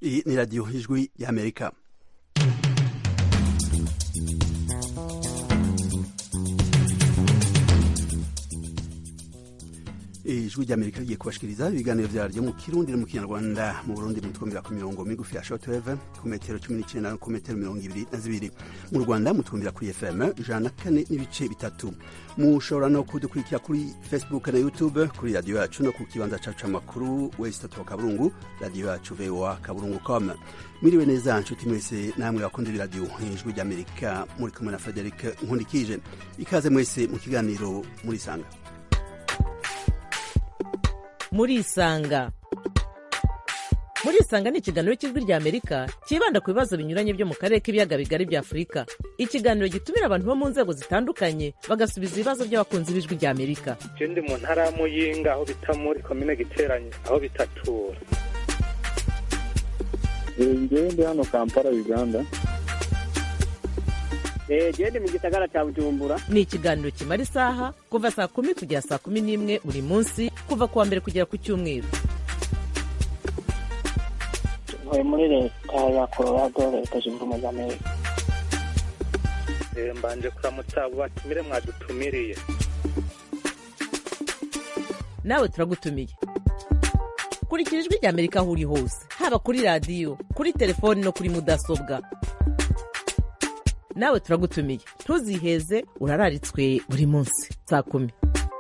Iyi ni radiyo ijwi y'amerika ijwi ry'amerika rigiye kubashikiriza ibiganiro vyaryo mu kirundi no mu kinyarwanda mu burundi mutwumvira ku mirongo migufi ya shortwave ku metero cumi n'icenda no ku metero mirongo ibiri na zibiri mu rwanda mutwumvira kuri fm ijana na kane n'ibice bitatu mushobora no kudukurikira kuri facebook na youtube kuri radiyo yacu no ku kibanza cacu c'amakuru wesitatu wa kaburungu radiyo yacu voa kaburungu com mwiriwe neza nshuti mwese namwe bakunda ibiradiyo ijwi ry'amerika muri kumwe na frederic nkundikije ikaze mwese mu kiganiro murisanga murisanga murisanga ni ikiganiro cy'ijwi rya amerika cyibanda ku bibazo binyuranye byo mu karere k'ibiyaga bigari bya afurika ikiganiro gitumira abantu bo mu nzego zitandukanye bagasubiza ibibazo by'abakunzi b'ijwi rya amerika ndi mu ntara ya muyinga aho bita muri komine giteranye aho bitatura ngewe ndi hano kampala uganda gende mu gisagara cya bujumbura ni ikiganiro kimara isaha kuva saa kumi kugera saa kumi n'imwe buri munsi kuva ku wa mbere kugera ku cyumweru ntuye muri leta ya colorado leta zunze ubumwe za amerika mbanje kuramutsa abo batumire mwadutumiriye nawe turagutumiye kurikira ijwi rya amerika aho uri hose haba kuri radiyo kuri telefoni no kuri mudasobwa nawe turagutumiye ntuziheze urararitswe buri munsi saa kumi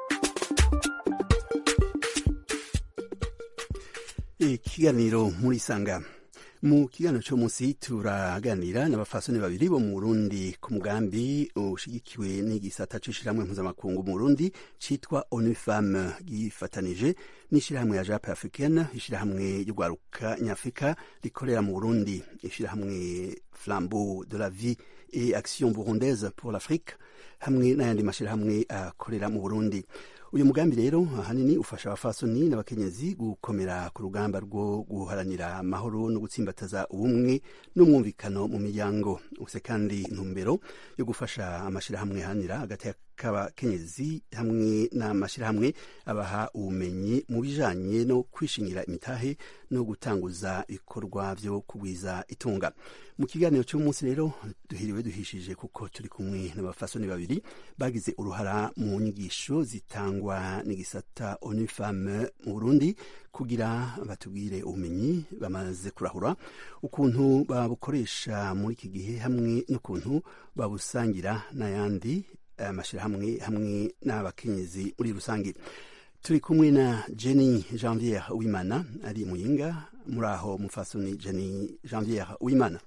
ikiganiro murisanga mu kiganiro cyo munsi turaganira n'abafasoni babiri bo mu Burundi ku mugambi ushigikiwe n'igisata c'ishirahamwe mpuzamakungu mu Burundi citwa ONU Femme gifatanije n'ishirahamwe ya Jape Africaine ishirahamwe ry'ugwaruka nyafrika rikorera mu Burundi ishirahamwe Flambeau de la Vie et Action Burundaise pour l'Afrique hamwe n'ayandi mashirahamwe akorera mu Burundi uyu mugambi rero ahanini ufasha abafasoni n'abakenyezi gukomera ku rugamba rwo guharanira amahoro no gutsimbataza ubumwe n'umwumvikano mu miryango ufise kandi intumbero yo gufasha amashirahamwe ahanira hagati k'abakenyezi hamwe n'amashirahamwe abaha ubumenyi mu bijanye no kwishingira imitahe no gutanguza ibikorwa vyo kugwiza itunga mu kiganiro cy'umunsi rero duhiriwe duhishije kuko turi kumwe n'abafasoni babiri bagize uruhara mu nyigisho zitangwa n'igisata ONU Femme mu Burundi kugira batubwire ubumenyi bamaze kurahura ukuntu babukoresha muri iki gihe hamwe n'ukuntu babusangira n'ayandi amashyirahamwe hamwe n'abakenyezi muri rusange turi kumwe na Jenny Janvière Uwimana ari muyinga muri aho mufasoni Jenny Janvière Uwimana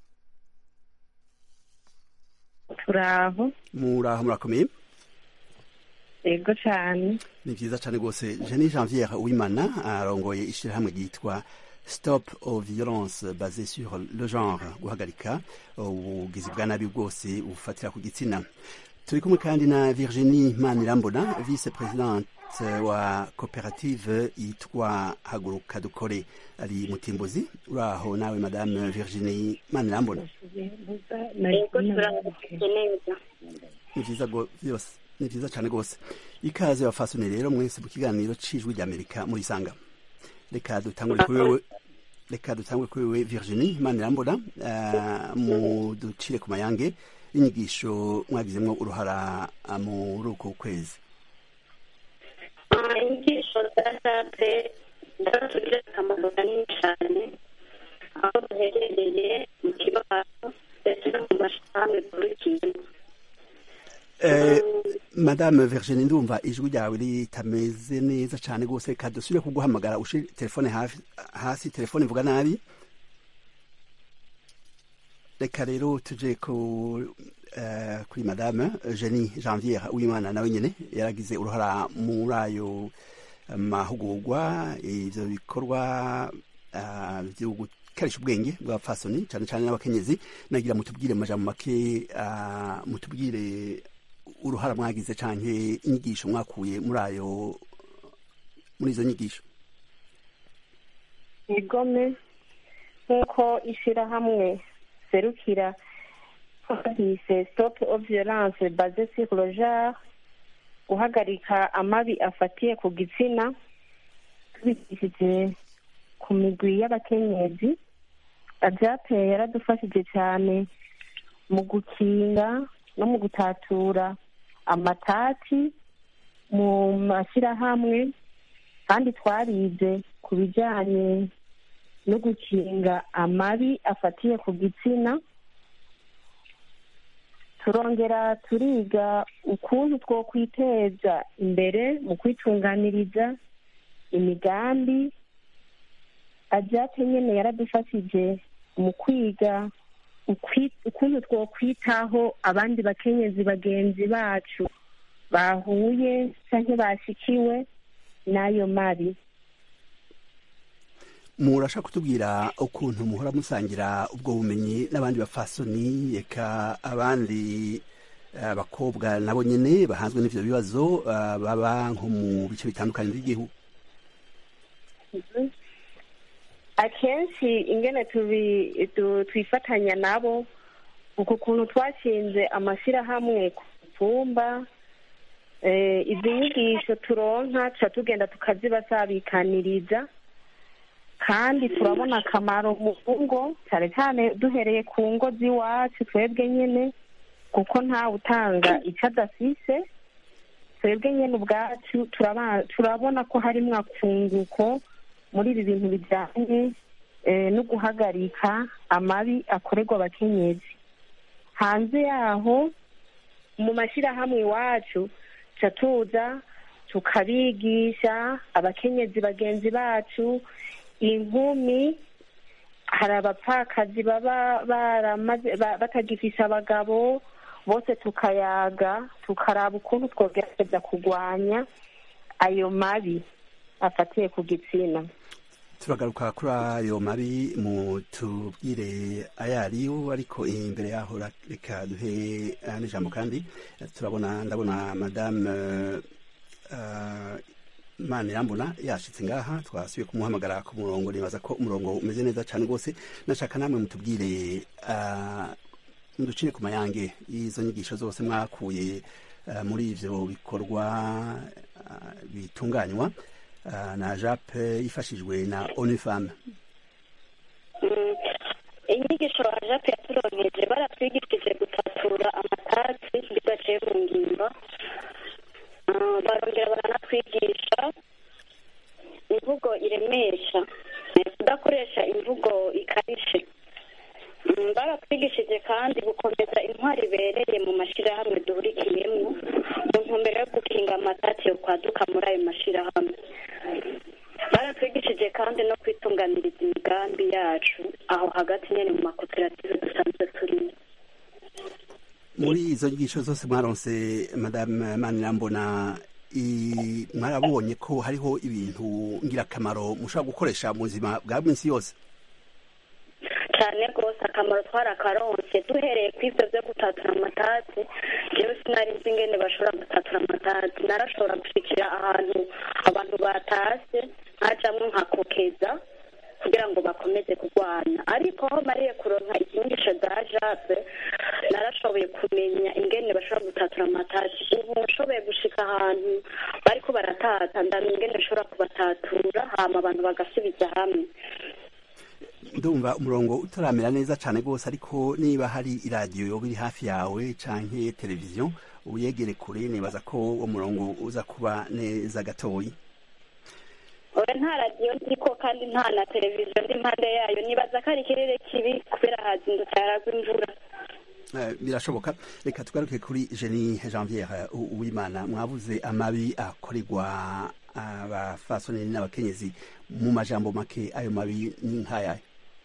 turaho muraho murakomeye yego cyane ni byiza cyane rwose Jenny Janvière Uwimana arongoye ishyirahamwe ryitwa stop aux violences basées sur le genre guhagarika ubugizi bwa nabi bwose bufatira ku gitsina turi kumwe kandi na Virginie Manirambona vice présidente wa koperative yitwa haguruka dukore ari mutimbuzi uraho nawe madame Virginie Manirambona ni vyiza vyose ni vyiza cane rwose ikaze bafasone rero mwese mu kiganiro c'ijwi ry'amerika muri sanga reka dutangure kuri wewe reka dutangure kuri wewe Virginie Manirambona uh, mu ducire ku mayange inyigisho mwagizemo uruhara muri uko kwezi inyigisho za sape zaratugirira akamaro kanini cyane aho duherereye mu kibazo ndetse no mu mashami dukurikiyemo madame Virginie ndumva ijwi ryawe ritameze neza cyane rwose reka dusubire kuguhamagara ushire telefone hasi telefone ivuga nabi reka rero tuje ku kuri madame Jenny Janvière Uwimana nawe nyene yaragize uruhara muri ayo mahugurwa ivyo bikorwa vyo gukarisha ubwenge bw'abapfasoni cane cane n'abakenyezi nagira mutubwire mu majambo make mutubwire uruhara mwagize canke inyigisho mwakuye muri ayo muri izo nyigisho igome nk'uko ishirahamwe serukira hise stop of violence base sur le genre guhagarika amabi afatiye ku gitsina tubikishije ku migwi y'abakenyezi ajape yaradufashije cyane mu gukinga no mu gutatura amatati mu mashyirahamwe kandi twarize ku bijyanye no gukinga amabi afatiye ku gitsina turongera turiga ukuntu two kwiteza imbere mu kwitunganiriza imigambi ajape nyine yaradufashije mu kwiga ukuntu two kwitaho abandi bakenyezi bagenzi bacu bahuye cyangwa bashikiwe n'ayo mabi murashaka kutubwira ukuntu muhora musangira ubwo bumenyi n'abandi bafasoni reka abandi abakobwa nabo nyine bahanzwe n'ivyo bibazo baba nko mu bice bitandukanye by'igihugu akenshi ingene twifatanya nabo uku kuntu twashinze amashyirahamwe ku tumba izi nyigisho turonka tuca tugenda tukazibasabikaniriza kandi turabona akamaro mu ngo cyane cyane duhereye ku ngo z'iwacu twebwe nyine kuko ntawe utanga icyo adafise twebwe nyine ubwacu turabona ko harimo akunguko muri ibi bintu bijyanye no guhagarika amabi akorerwa abakenyezi hanze yaho mu mashyirahamwe iwacu tuca tuza tukabigisha abakenyezi bagenzi bacu inkumi hari abapfakazi baba baramaze batagifise abagabo bose tukayaga tukaraba ukuntu twogerageza kurwanya ayo mabi afatiye ku gitsina turagaruka kuri ayo mabi mu tubwire ayo ariyo ariko imbere yaho reka duhe n'ijambo kandi turabona ndabona madame mani irambona yashitse ngaha twasubiye kumuhamagara ku murongo nibaza ko umurongo umeze neza cyane rwose nashaka namwe mutubwire muducire ku mayange y'izo nyigisho zose mwakuye muri ivyo bikorwa bitunganywa na jape yifashijwe na onifam inyigisho wa jape yaturonkeje baratwigishije gutatura amatasi bidaciye mu ngimba barongera baranatwigisha imvugo iremesha kudakoresha imvugo ikarishe baratwigishije kandi gukomeza intwari ibereye mu mashyirahamwe duhurikiyemo mu ntumbero yo gukinga amatati yo kwaduka muri ayo mashyirahamwe baratwigishije kandi no kwitunganiriza imigambi yacu aho hagati nyine mu makoperative dusanzwe turimo muri izo nyigisho zose mwaronse madame manirambona mwarabonye ko hariho ibintu ngirakamaro mushobora gukoresha mu buzima bwa minsi yose cyane rwose akamaro twarakaronse duhereye ku ibyo byo gutatura amatati yewe sinari nzi ingene bashobora gutatura amatati narashobora gushikira ahantu abantu batashye nkajamwo nkakokeza kugira ngo bakomeze kurwana ariko aho mariye kuronka ikinyigisho za jape narashoboye kumenya ingene bashobora gutatura amatati ubu nshoboye gushika ahantu bariko baratata ndamenya ingene bashobora kubatatura hama abantu bagasubiza hamwe ndumva umurongo utaramera neza cyane rwose ariko niba hari iradiyo yoba iri hafi yawe canke televiziyo uyegere kure nibaza ko uwo murongo uza kuba neza gatoyi oya nta radiyo ndiko kandi nta na televiziyo ndi impande yayo nibaza ko ari ikirere kibi kubera hazindutse haragwa imvura birashoboka reka tugaruke kuri jeni janviere uwimana mwabuze amabi akorerwa abafasoni n'abakenyezi mu majambo make ayo mabi ni nk'ayayo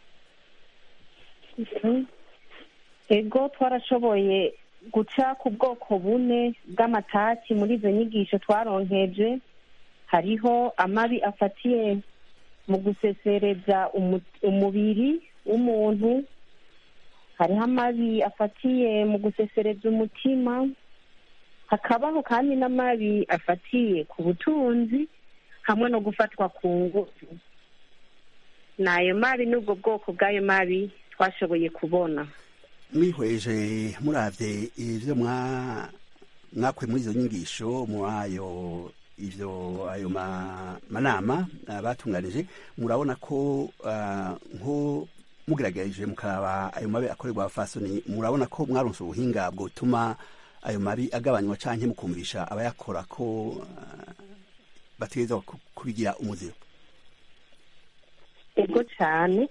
ego twarashoboye guca ku bwoko bune bw'amataki muri izo nyigisho twaronkeje hariho amabi afatiye mu gusesereza umubiri w'umuntu hariho amabi afatiye mu gusesereza umutima hakabaho kandi n'amabi afatiye ku butunzi hamwe no gufatwa ku ngufu ni ayo mabi n'ubwo bwoko bw'ayo mabi twashoboye kubona mwihweje muravye ivyo mwakuye muri izo nyigisho muri ayo ivyo ayo manama batunganije murabona ko nko mugerageje mukaraba ayo mabi akorerwa abafasoni murabona ko mwaronse ubuhinga bwotuma ayo mabi agabanywa canke mukumvisha abayakora ko uh, bategerezwa ku- kubigira umuziro ego cyane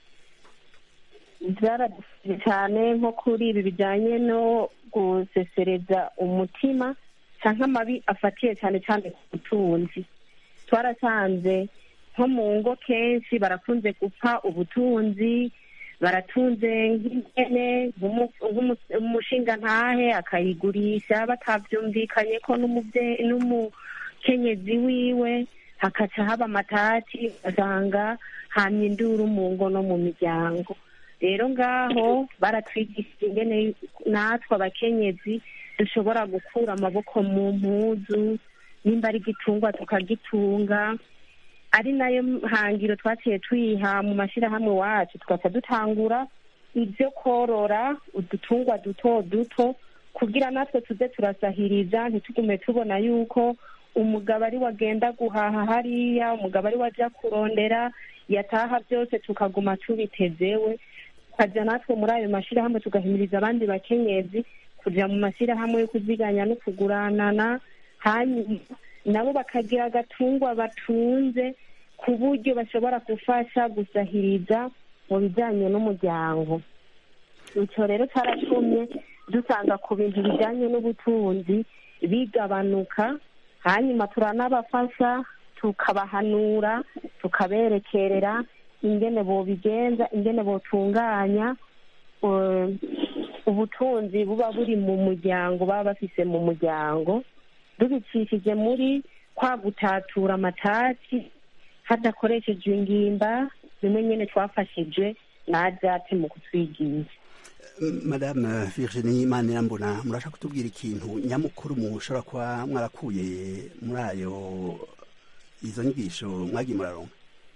byaradufashije cyane nko kuri ibi bijyanye no gusesereza umutima cyangwa amabi afatiye cyane cyane ku butunzi twarasanze nko mu ngo kenshi barakunze gupfa ubutunzi baratunze nk'ihene nk'umu- nk'umu- umushingantahe akayigurisha batabyumvikanye ko n'umubye- n'umukenyezi wiwe hakaca haba amatati ugasanga hamye induru mu ngo no mu miryango rero ngaho baratwigishije ingene natwe abakenyezi dushobora gukura amaboko mu mpuzu nimba ari igitungwa tukagitunga ari nayo hangiro twaciye twiha mu mashyirahamwe wacu tugaca dutangura ibyo korora udutungwa duto duto kugira natwe tuze turasahiriza ntitugume tubona yuko umugabo ari wagenda guhaha hariya umugabo ari wajya kurondera yataha byose tukaguma tubitezewe tukajya natwe muri ayo mashyirahamwe tugahimiriza abandi bakenyezi kujya mu mashyirahamwe yo kuziganya no kuguranana hanyuma nabo bakagira agatungwa batunze ku buryo bashobora gufasha gusahiriza mu bijyanye n'umuryango icyo rero cyaratumye dusanga ku bintu bijyanye n'ubutunzi bigabanuka hanyuma turanabafasha tukabahanura tukaberekerera ingene bobigenza ingene botunganya eh, ubutunzi buba buri mu muryango baba bafise mu muryango dubicishije muri kwa gutatura amatati hadakoreshejwe ingimba bimwe nyine twafashijwe na ajate mu kutwigisha madame virginie manirambona murashaka kutubwira ikintu nyamukuru mushobora kuba mwarakuye muri ayo izo nyigisho mwagiye muraronka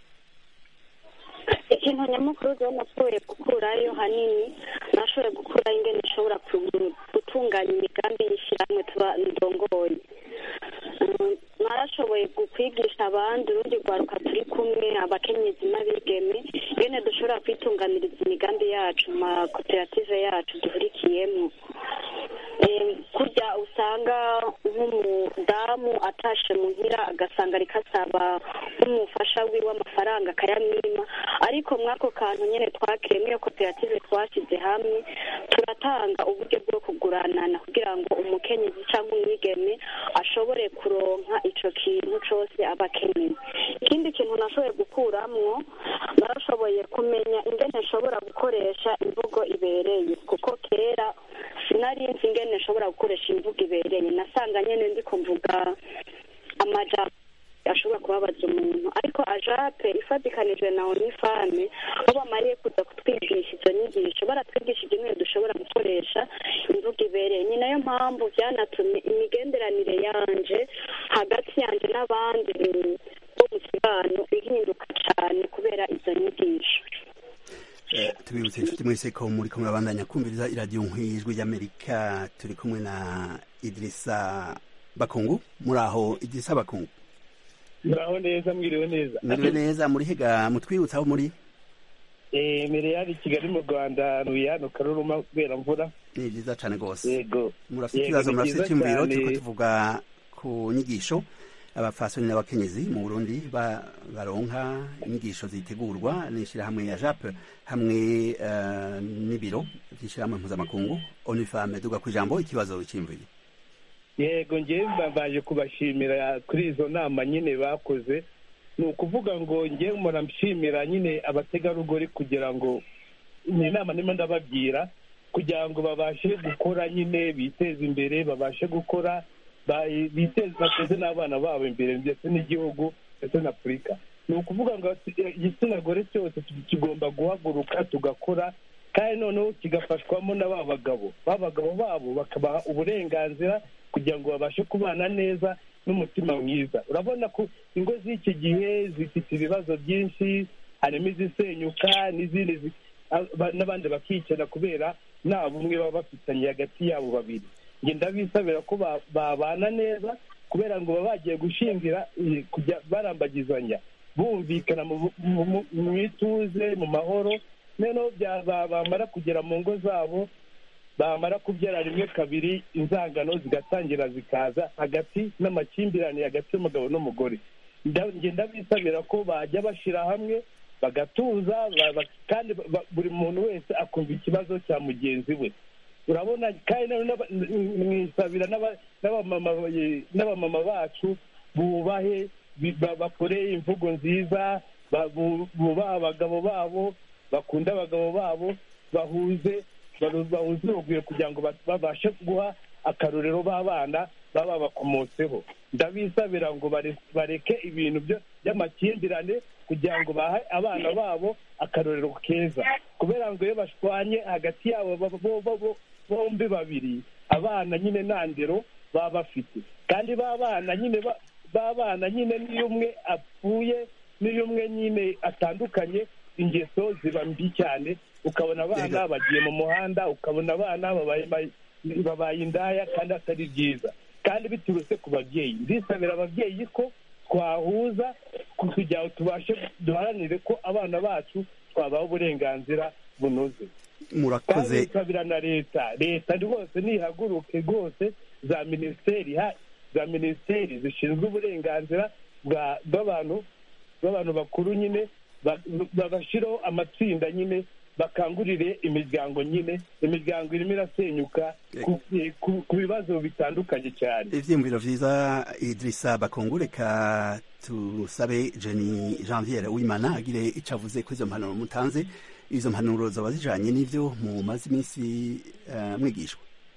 ikintu nyamukuru rero nashoboye gukurayo hanini nashoboye gukurayo ingene ishobora ku- gutunganya imigambi y'ishyirahamwe tuba ndongoye Mm, narashoboye gu- kwigisha abandi urundi rwaruka turi kumwe abakenyezi n'abigeme ingene dushobora kwitunganiriza imigambi yacu mu makoperative yacu duhurikiyemo Eh, kurya usanga nk'umudamu atashe muhira agasanga ariko asaba nk'umufasha wiwe amafaranga akayamwima ariko mw'ako kantu nyine twakiremo iyo koperative twashyize hamwe turatanga uburyo bwo kuguranana kugira ngo umukenyezi cyangwa umwigeme ashobore kuronka ico kintu cose aba akeneye ikindi kintu nashoboye gukuramwo narashoboye kumenya ingene nshobora gukoresha imvugo ibereye kuko kera sinari nzi ingene nshobora gukoresha imvugo ibereye nasanga nyene ndiko mvuga amajambo ashobora kubabaza umuntu ariko ajape ifatikanijwe na onifame aho bamariye kuza kutwigisha izo nyigisho baratwigishije ingene dushobora gukoresha imvugo ibereye ni nayo mpamvu byanatumye imigenderanire yanje hagati yanje n'abandi bo mu kibano ihinduka cane kubera izo nyigisho Eh, tubibutse inshuti mwese ko muri kumwe abandanya kumviriza iradiyo nk'ijwi ry'amerika turi kumwe na idirisa bakungu muri aho idirisa bakungu muraho neza mwiriwe neza mwiriwe neza muri hega mutwibutsa aho muri Eh, mbere yari kigali mu rwanda ntuye hano karuruma kubera mvura ni byiza cyane rwose yego murafite Yego, ikibazo ni murafite byiza icyumviro cyane. turiko tuvuga ku nyigisho abafasoni n'abakenyezi mu burundi ba- baronka inyigisho zitegurwa n'ishyirahamwe ya jape hamwe eh, n'ibiro by'ishyirahamwe mpuzamakungu onifame duga ku ijambo ikibazo cy'imviri yego ngewe mbabaje kubashimira kuri izo nama nyine bakoze ni ukuvuga ngo ngewe murashimira nyine abategarugori kugira ngo ni inama ndimo ndababwira kugira ngo babashe gukora nyine biteze imbere babashe gukora ba- biteze bateze n'abana babo imbere ndetse n'igihugu ndetse na afurika ni ukuvuga ngo igitsina gore cyose kigomba guhaguruka tugakora kandi noneho kigafashwamo na ba bagabo ba bagabo babo bakabaha uburenganzira kugira ngo babashe kubana neza n'umutima mwiza urabona ko ingo z'iki gihe zifite ibibazo byinshi harimo izisenyuka n'izindi zi- aba- n'abandi bakicana kubera nta bumwe baba bafitanye hagati yabo babiri njye ndabisabira ko ba- babana neza kubera ngo baba bagiye gushingira eh, kujya barambagizanya bumvikana mu- mu- mu- mu ituze mu mahoro noneho bya- ba- bamara kugera mu ngo zabo bamara kubyara rimwe kabiri inzangano zigatangira zikaza hagati n'amakimbirane hagati y'umugabo n'umugore Nda- njye ndabisabira ko bajya bashyira hamwe bagatuza ba- ba- kandi ba- ba- buri muntu wese akumva ikibazo cya mugenzi we urabona kandi noneho n'aba- n- mwisabira n'aba- n'abamama eh, n'abamama bacu bubahe bi- ba- bakore imvugo nziza ba- bu- bubahe abagabo babo bakunde abagabo babo bahuze baru- bahuze urugwiro kugira ngo ba- babashe guha akarorero b'abana baba bakomotseho ndabisabira ngo bare- bareke ibintu byo- by'amakimbirane kugira ngo bahe abana babo akarorero keza kubera ngo iyo bashwanye hagati yabo bo- bo- bo- bo- bombi babiri abana nyine nta ndero baba bafite kandi ba bana nyine ba- ba bana nyine n'iyo umwe apfuye n'iyo umwe nyine atandukanye ingeso ziba mbi cyane ukabona abana bagiye mu muhanda ukabona abana babaye babaye indaya kandi atari byiza kandi biturutse ku babyeyi ndisabira ababyeyi ko twahuza kugira ngo tubashe duharanire ko abana bacu twabaha uburenganzira bunoze kandi murakoze nsabira na leta leta rwose nihaguruke rwose za minisiteri ha- za minisiteri zishinzwe uburenganzira bwa- bw'abantu bw'abantu bakuru nyine ba- bagashyiraho amatsinda nyine bakangurire imiryango nyine imiryango irimo irasenyuka ku- ku- ku bibazo bitandukanye cyane ivyiyumviro vyiza idirisa bakongureka tusabe jeni janviere wimana agire ico avuze ko izo mpanuro mutanze izo mpanuro zoba zijanye n'ivyo mumaze iminsi eh, mwigishwa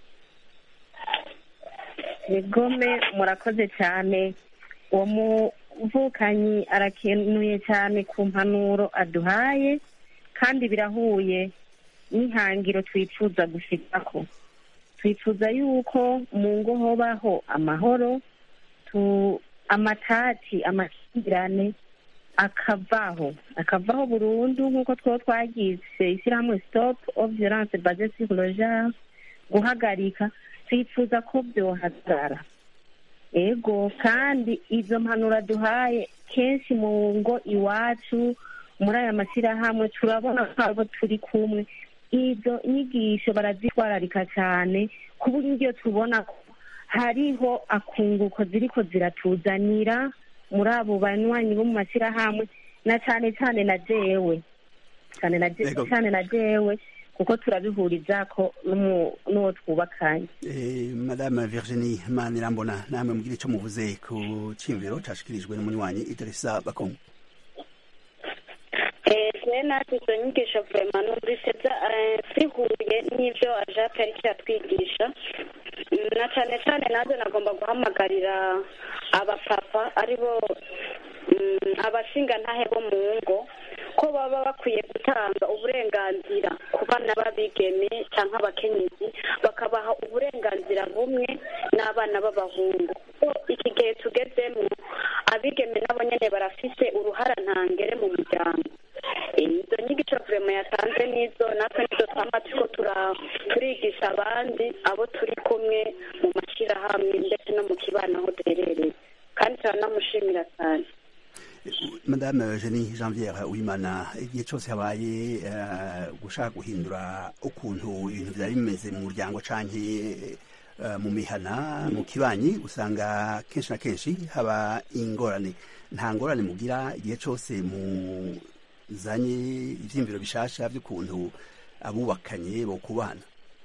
Nigome murakoze cyane uwo muvukanyi arakenuye cyane ku mpanuro aduhaye kandi birahuye n'ihangiro twifuza gushikako twifuza yuko mu ngo hobaho amahoro tu amatati amakimbirane akavaho akavaho burundu nk'uko two twagize ishyirahamwe stop of violence basée sur le genre guhagarika twifuza ko byohagarara ego kandi izo mpanuro duhaye kenshi mu ngo iwacu muri aya mashyirahamwe turabona ko abo turi kumwe izo nyigisho barazitwararika cyane ku buryo tubona ko hariho akunguko ziriko ziratuzanira muri abo banywanyi bo mu mashyirahamwe na cyane cyane na jewe cyane na je- Ego. cyane na jewe kuko turabihuriza ko n'umu- n'uwo twubakanye Eh, madame virginie manirambona namwe mugire ico muvuze ku ciyumviro cashikirijwe n'umunywanyi idirisa bakongo je natwe izo nyigisho vema numvise za- eh, zihuye n'ivyo ajake ariko yatwigisha Mm, na cane cane naje nagomba guhamagarira abapapa aribo mm, abashingantahe bo mu ngo ko baba bakwiye gutanga uburenganzira ku bana b'abigeme cyangwa abakenyezi bakabaha uburenganzira bumwe n'abana b'abahungu ko iki gihe tugezemo abigeme nabo nyene barafise uruhara ntangere mu muryango Eh, izo nyigisho vurema yatanze n'izo natwe nizo twama turiko tura- turigisha abandi abo turi kumwe mu mashyirahamwe ndetse no mu kibano aho duherereye kandi turanamushimira cyane madame Jenny janviere wimana igihe cyose habaye eh, gushaka guhindura ukuntu ibintu byari bimeze mu muryango canke eh, mu mihana mu kibanyi usanga kenshi na kenshi haba ingorane nta ngorane mugira igihe cyose muzanye ivyiyumviro bishasha by'ukuntu abubakanye bo kubana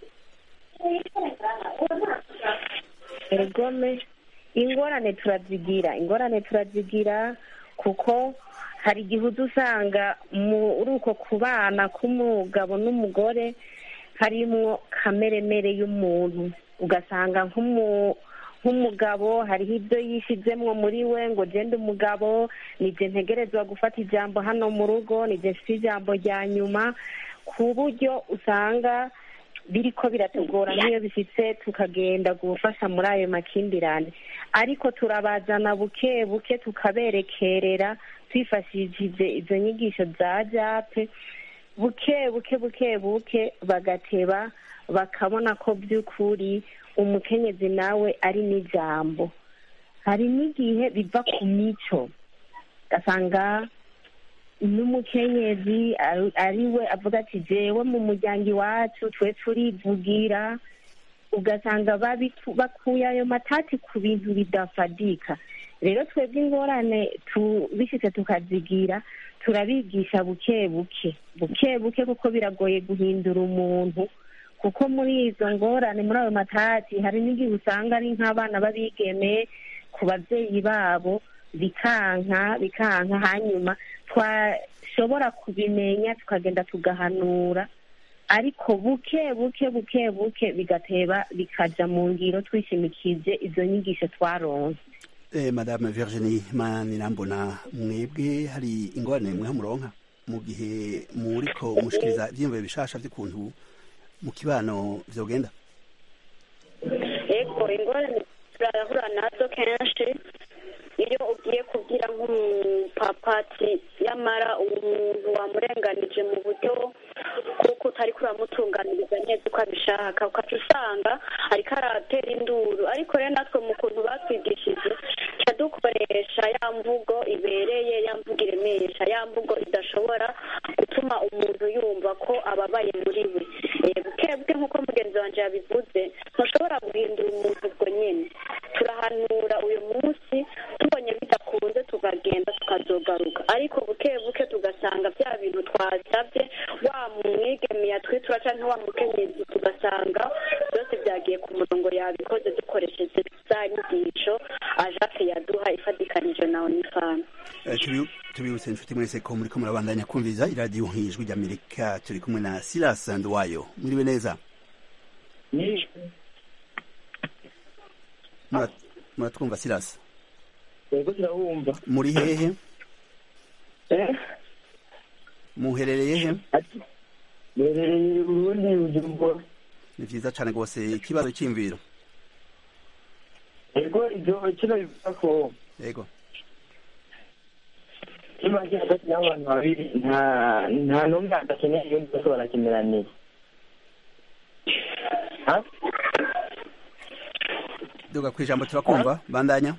ergome ingorane turazigira ingorane turazigira kuko hari igihe uza usanga muri uko kubana k'umugabo n'umugore harimwo kameremere y'umuntu ugasanga nk'umu nk'umugabo hariho ibyo yishizemwo muri we ngo genda umugabo nije ntegerezwa gufata ijambo hano mu rugo nije mfite ijambo rya nyuma ku buryo usanga biriko biratugora nk'iyo bifite tukagenda gufasha muri ayo makimbirane ariko turabazana buke buke tukaberekerera twifashishije izo nyigisho za jape buke buke buke buke bagateba bakabona ko by'ukuri umukenyezi nawe ari n'ijambo hari n'igihe biva ku mico ugasanga n'umukenyezi ari- ari we avuga ati jewe mu muryango iwacu twe turivugira ugasanga babiku- bakuye ayo matati ku bintu bidafadika rero twebwe ingorane tubishitse tukazigira turabigisha buke buke buke buke kuko biragoye guhindura umuntu kuko muri izo ngorane muri ayo matati hari n'igihe usanga ari nk'abana b'abigeme ku babyeyi babo bikanka bikanka hanyuma twashobora kubimenya tukagenda tugahanura ariko buke buke buke buke bigateba bikaja mu ngiro twishimikije izo nyigisho twaronse Eh, madame Virginie Manirambona mwebwe hari ingorane mwe muronka mu gihe muriko mushikiriza ivyiyumviro bishasha vy'ukuntu mu kibano vyogenda yego ingorane turahura nazo kenshi iyo ugiye kubwira nk'umupapa ati yamara umuntu wamurenganije mu buryo kuko utari kuramutunganiriza neza uko abishaka ukaca usanga ariko aratera induru ariko rero natwe mu kuntu batwigishije tuca dukoresha ya mvugo ibereye ya mvugo iremesha ya mvugo idashobora gutuma umuntu yumva ko ababaye muri we Eh, buke buke nk'uko mugenzi wanjye yabivuze ntushobora guhindura umuntu ubwo nyine turahanura uyu munsi tubonye bidakunze tukagenda tukazogaruka ariko buke buke tugasanga bya bintu twasabye wa mwigeme yatwitura cyangwa wa mukenyezi tugasanga byose byagiye ku murongo yabikoze dukoresheje za nyigisho ajake yaduha ifatikanije na onifani Eh, tubi- tubibutse inshuti mwese ko muriko murabandanya kumviriza iradiyo nk'ijwi ry'amerika turi kumwe na silas nduwayo muriwe neza Murat- muratwumva silas yego turabumva muri hehe eh muherereye he berereye urundi bujumbura ni vyiza cane rwose ikibazo c'imviro yego ibyo kino bivuga ko yego image hagati y'abantu babiri nta nta n'umwe adakeneye ibindi bose barakeneraniye Ha? duga kw'ijambo turakumva bandanya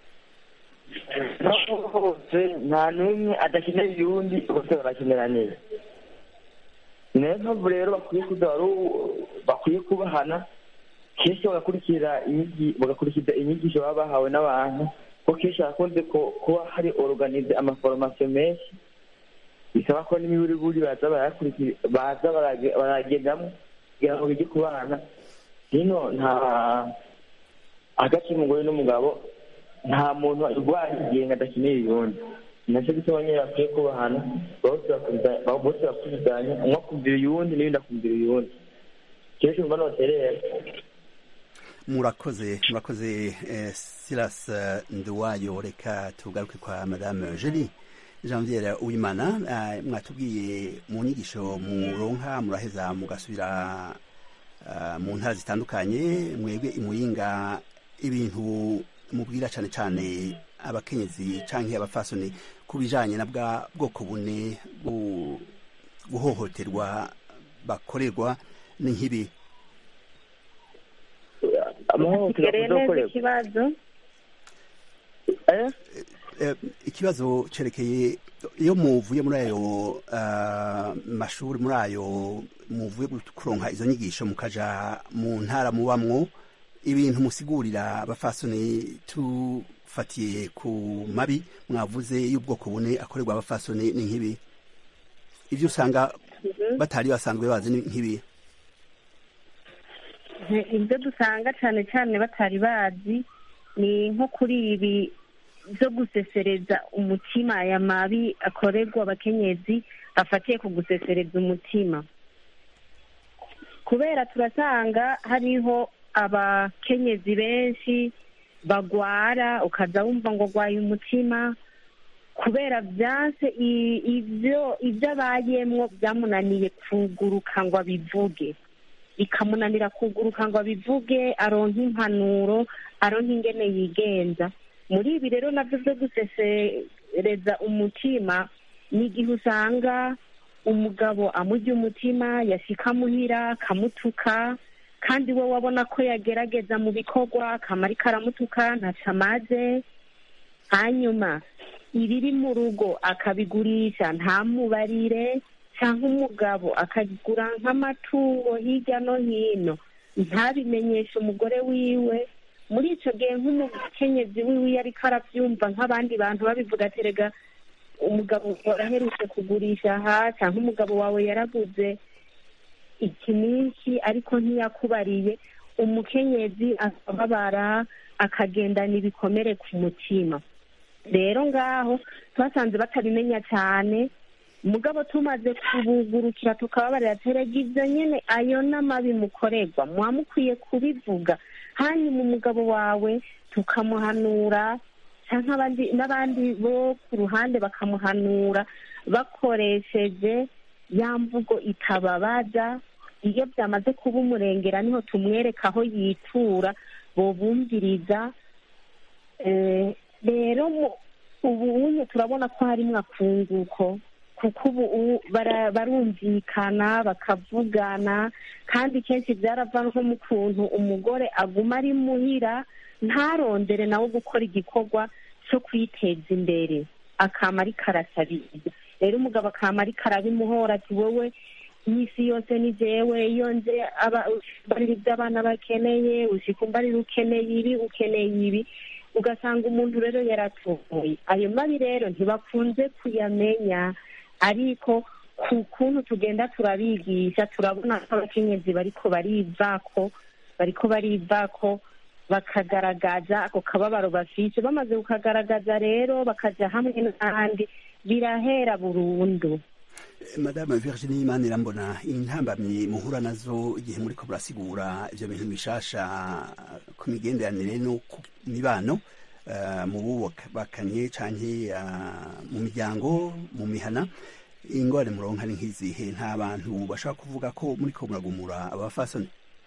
naho hose nta n'umwe adakeneye uyundi bose barakeneraniye ni nayo mpamvu rero bakwiye kuza baru- bakwiye kubahana kenshi bagakurikira inyigi- bagakurikiza inyigisho baba bahawe n'abantu kuko kenshi hakunze ko- kuba hari organize amaforomasiyo menshi bisaba ko n'imiburiburi baza barayakurikira baza barage- baragendamo kugira ngo bige kubana hino nta hagati y'umugore n'umugabo nta muntu urwaye igihe adakeneye uyundi nacyo gituma nyine bakwiye kubahana bose bakuriza- bose bakurizanya umwe akumvira uyundi n'undi akumvira uyundi kenshi umva noterera murakoze murakoze eh, silas eh, nduwayo reka tugaruke kwa madame jeli janviere uwimana eh, mwatubwiye mu nyigisho muronka muraheza mugasubira eh, mu ntara zitandukanye mwebwe imuyinga ibintu mubwira cane cane abakenyezi canke abafasoni ku bijanye na bwa bwoko bune bwo guhohoterwa bakorerwa ni nk'ibi amahohotera Gereye neza kuzokorerwa ikibazo Eh, ikibazo cerekeye iyo muvuye muri ayo ah, mashuri muri ayo muvuye gu- kuronka izo nyigisho mukaja mu ntara mubamwo ibintu musigurira abafasoni tufatiye ku mabi mwavuze y'ubwoko bune akorerwa abafasoni ni nk'ibi ivyo usanga batari basanzwe bazi ni nk'ibi ibyo dusanga cyane cyane batari bazi ni nko kuri ibi byo gusesereza umutima aya mabi akorerwa abakenyezi afatiye ku gusesereza umutima kubera turasanga hariho abakenyezi benshi bagwara ukaza wumva ngo gwaye umutima kubera byanse i- ibyo ibyo abayemwo byamunaniye kuguruka ngo abivuge bikamunanira kuguruka ngo abivuge aronke impanuro aronke ingene yigenza muri ibi rero nabyo byo gusesereza umutima ni igihe usanga umugabo amurya umutima yashika muhira akamutuka kandi we wabona ko yagerageza mu bikorwa akamara karamutuka ntaco amaze hanyuma ibiri mu rugo akabigurisha ntamubarire cyangwa umugabo akagura nk'amatungo hirya no hino ntabimenyeshe umugore wiwe muri icyo gihe nk'umukenyezi wiwe iyo ariko arabyumva nk'abandi bantu babivuga aterega umugabo waraherutse kugurisha aha cyangwa umugabo wawe yaraguze iki n'iki ariko ntiyakubariye umukenyezi akababara akagendana ibikomere ku mutima rero ngaho twasanze batabimenya cyane mugabo tumaze kubugurukira tukababarira terega ibyo nyine ayo n'amabi mukorerwa muba mukwiye kubivuga hanyuma umugabo wawe tukamuhanura cyangwa abandi n'abandi bo ku ruhande bakamuhanura bakoresheje ya mvugo itababaza iyo byamaze kuba umurengera niho tumwereka aho yitura bobumviriza rero ubu unye turabona ko harimo akunguko kuko ubu barumvikana bakavugana kandi kenshi byarava nko mu kuntu umugore aguma ari muhira ntarondere nawe gukora igikorwa cyo kwiteza imbere akama ariko arasabiriza rero umugabo akama ariko arabimuhora ati wowe iminsi yose ni jewe iyo nje barira ibyo abana bakeneye usika umbarira ukeneye ibi ukeneye ibi ugasanga umuntu rero yaratoye ayo mabi rero ntibakunze kuyamenya ariko ku kuntu tugenda turabigisha turabona ko abakenyezi bariko barivako bariko barivako bakagaragaza ako kababaro bafise bamaze kukagaragaza rero bakaja hamwe n'ahandi birahera burundu madame virginie imana irambona intambamyi muhura nazo igihe muriko murasigura ivyo bintu bishasha ku migenderanire no ku mibano mu bubakanye canke mu miryango mu mihana ingorane muronka ni nk'izihe nta bantu bashobora kuvuga ko muriko muragumura abafasoni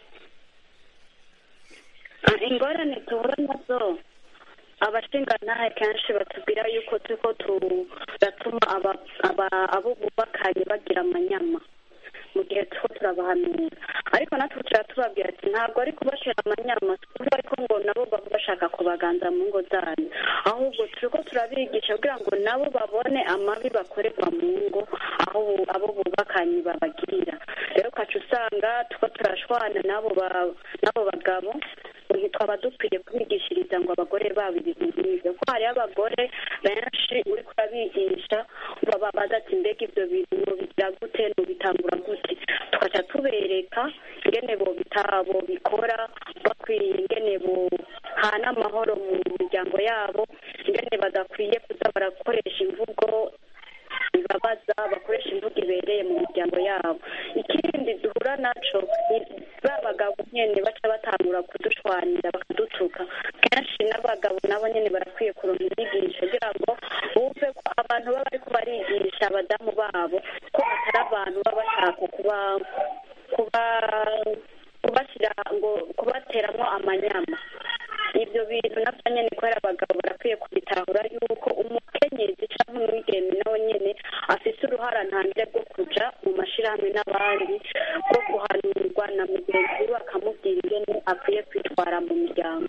ingorane duhura nazo abashingantahe kenshi batubwira yuko turiko turatuma abo bubakanye bagira amanyama mu gihe turiko turabahanura ariko natwe tuba tubabwira ati ntabwo ari kubashira amanyama tuvuga ariko ngo nabo baba bashaka kubaganza mu ngo zanyu ahubwo turiko turabigisha kugira ngo nabo babone amabi bakorerwa mu ngo aho abo bubakanye babagirira rero ukaca usanga tuko turashwana n'abo bagabo twaba dukwiye kubigishiriza ngo abagore babo ibintu nk'ibyo kuko hariho abagore benshi uri kurabigisha bababaza ati mbega ibyo bintu nubigira gute nubitangura gute tugaca tubereka ingene bo bikora bakwiriye ingene bohana amahoro mu miryango yabo ingene badakwiye kuza barakoresha imvugo bibabaza bakoresha imvugo ibereye mu miryango yabo ikindi duhura naco ni ba bagabo nyene baca batangura kudushwanira bakadutuka kenshi n'abagabo nabo nyene barakwiye kuronka inyigisho kugira ngo bumve ko abantu baba bariko barigisha abadamu babo ko atari abantu baba bashaka kuba kuba kubashyira ngo kubateramo amanyama ibyo bintu nabyo nyine kubera abagabo barakwiye kubitahura yuko umukenyezi cyangwa umwigeme nawe nyine afite uruhara ntangire rwo kuja mu mashyirahamwe n'abandi bwo guhanurwa na mugenzi we akamubwira ingene akwiye kwitwara mu miryango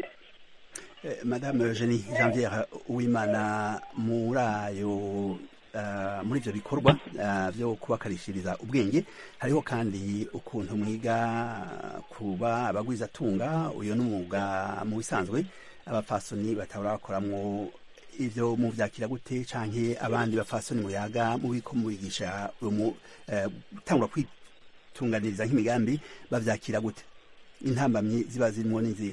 madame eugenie janviere uwimana muri ayo muri ibyo bikorwa byo kubakarishiriza ubwenge hariho kandi ukuntu mwiga kuba abagwizatunga uyu ni umwuga mu bisanzwe abapfasoni batabura bakoramwo ibyo mubyakira gute canke abandi bapfasoni muyaga mubiko mubigisha gutangura kwitunganiriza nk'imigambi bavyakira gute intambamyi ziba zirimwo n'izihe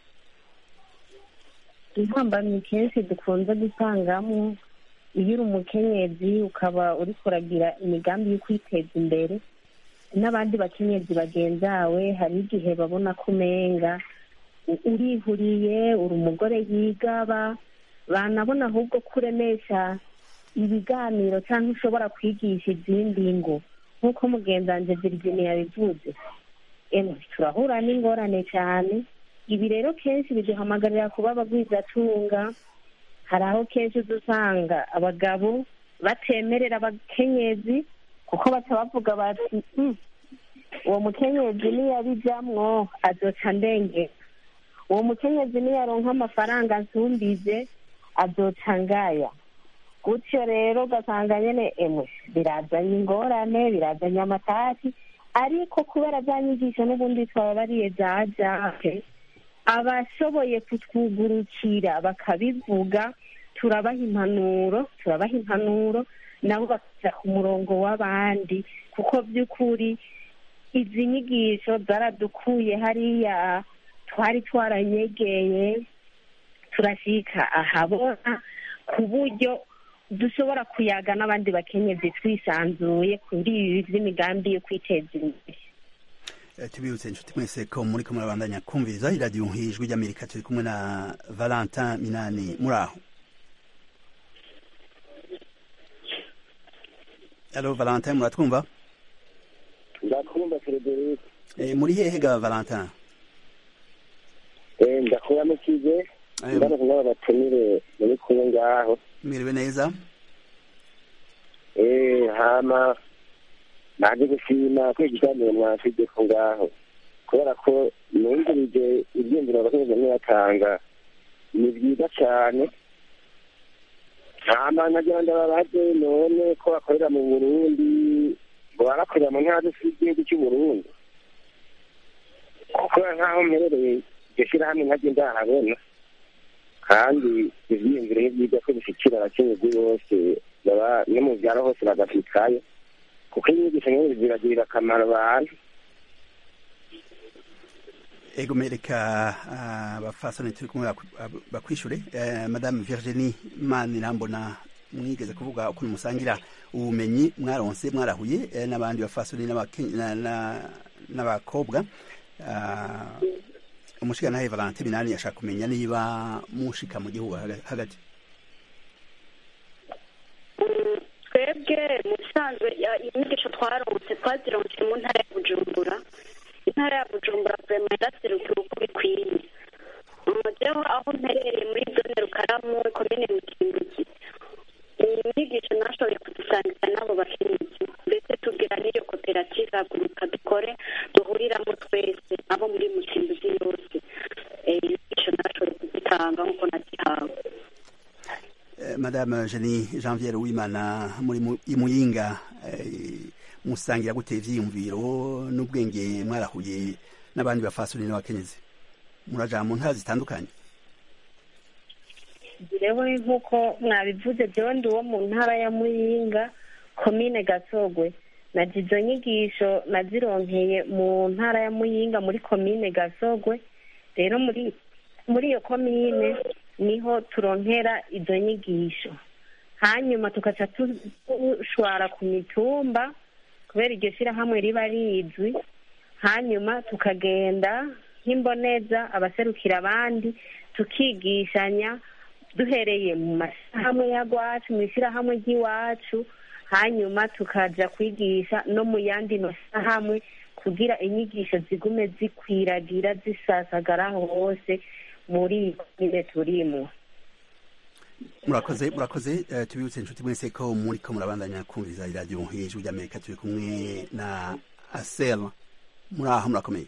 intambamyi kenshi dukunze gusangamo iyo uri umukenyezi ukaba uri kuragira imigambi yo kwiteza imbere n'abandi bakenyezi bagenzawe hari igihe babona ko umenga urihuriye uri umugore yigaba banabona ahubwo ko uremesha ibiganiro cyangwa ushobora kwigisha izindi ngo nk'uko mugenzanze virginia yabivuze turahura n'ingorane cyane ibi rero kenshi biduhamagarira kuba abagwizatunga hari aho kenshi uza usanga abagabo batemerera abakenyezi kuko baca bavuga bati uwo mukenyezi niyabijamwo azoca ndengera uwo mukenyezi niyaronka amafaranga nsumbize azoca ngaya gutyo rero ugasanga nyine emwe birazanye ingorane birazanye amatasi ariko kubera za nyigisho n'ubundi twababariye za jake abashoboye kutwugurukira bakabivuga turabaha impanuro turabaha impanuro nabo bakaja ku murongo w'abandi kuko by'ukuri izi nyigisho zaradukuye hariya twari twaranyegeye turashika ahabona ku buryo dushobora kuyaga n'abandi bakenyezi twisanzuye kuri ibi by'imigambi yo kwiteza imbere Eh, tubibutse inshuti mwese ko muri ko murabandanya kumviriza iradiyo nk'ijwi ry'amerika turi kumwe na valentin minani muri aho alo valentin muratwumva ndakumva frederic Eh, muri hehe ga valentin Eh, ndakuramukije Eh, ndabona kumwe batumire muri kumwe ngaho mwiriwe neza Eh, hama naje gushima ko ikiganiro mwafide ko ngaho kubera ko numvirije ibyiyumviro abakenyezi bamwe batanga ni byiza cyane hama nagira ndababaze none ko bakorera mu burundi ngo barakorera mu ntara z'igihugu cy'u burundi kuko nk'aho mperereye iryo shyirahamwe ntajye ndahabona kandi ibyiyumviro ni byiza ko bishyikira abakenyezi bose baba no mu byaro hose bagafikayo kuko inyigisho nk'izi ziragirira akamaro abantu ego mereka abafasoni turi kumwe baku- bakwishure Eh, madame virginie manirambona mwigeze kuvuga ukuntu musangira ubumenyi mwaronse mwarahuye eh, n'abandi bafasoni n'abake- na- na- n'abakobwa Ah, umushigantahe valentin minani yashaka kumenya niba mushika mu gihugu haga- hagati twebwe mu bisanzwe ya- inyigisho twaronse twazironse mu ntara ya bujumbura intara ya bujumbura vurema yaraserukiwe uko bikwiye umugeho aho mperereye muri zone rukaramu komine mutimbuki inyigisho nashoboye kuzisangiza n'abo bakenyezi ndetse tubwira n'iyo koperative haguruka dukore duhuriramo twese abo muri mutimbuzi yose Eh, inyigisho nashoboye kuzitanga nk'uko nazihawe Eh, madame Jenny Janviere Uwimana muri mu- i Muyinga eh, musangira gute ivyiyumviro n'ubwenge mwarahuye n'abandi bafasoni n'abakenyezi muraja mu ntara zitandukanye jewe nk'uko mwabivuze jewe ndi uwo mu ntara ya muyinga komine gasogwe naje izo nyigisho nazironkeye mu ntara ya muyinga muri komine gasogwe rero muri muri iyo komine niho turonkera izo nyigisho hanyuma tugaca tu- dushwara ku mitumba kubera iryo shyirahamwe riba rizwi hanyuma tukagenda nk'imboneza abaserukira abandi tukigishanya duhereye mu mashyirahamwe y'agwacu mu ishyirahamwe ry'iwacu hanyuma tukaja kwigisha no mu yandi mashyirahamwe kugira inyigisho zigume zikwiragira zisasagara hose muri iyi komine turimo murakoze murakoze eh, tubibutse inshuti mwese ko muri ko murabandanya kumviriza iradiyo hejuru ry'amerika turi kumwe na asel muri aho murakomeye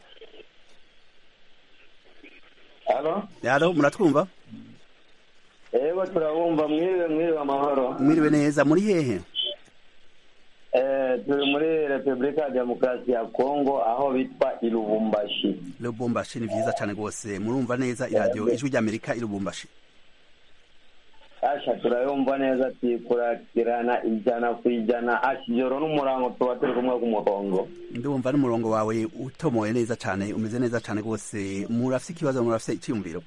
Alo? yaro muratwumva Ego turabumva mwiriwe mwiriwe amahoro. mwiriwe neza muri hehe Eh turi muri Repubulika ya Demokarasi ya Kongo aho bitwa i Lubumbashi. lubumbashi ni vyiza cane rwose murumva neza iradiyo ijwi ry'amerika i lubumbashi Asha turayumva neza ati kurakirana ijana ku ijana asha ijoro n'umurango tuba turi kumwe ku murongo. ndumva n'umurongo wawe utomoye neza cane umeze neza cane rwose murafise ikibazo murafise iciyumviro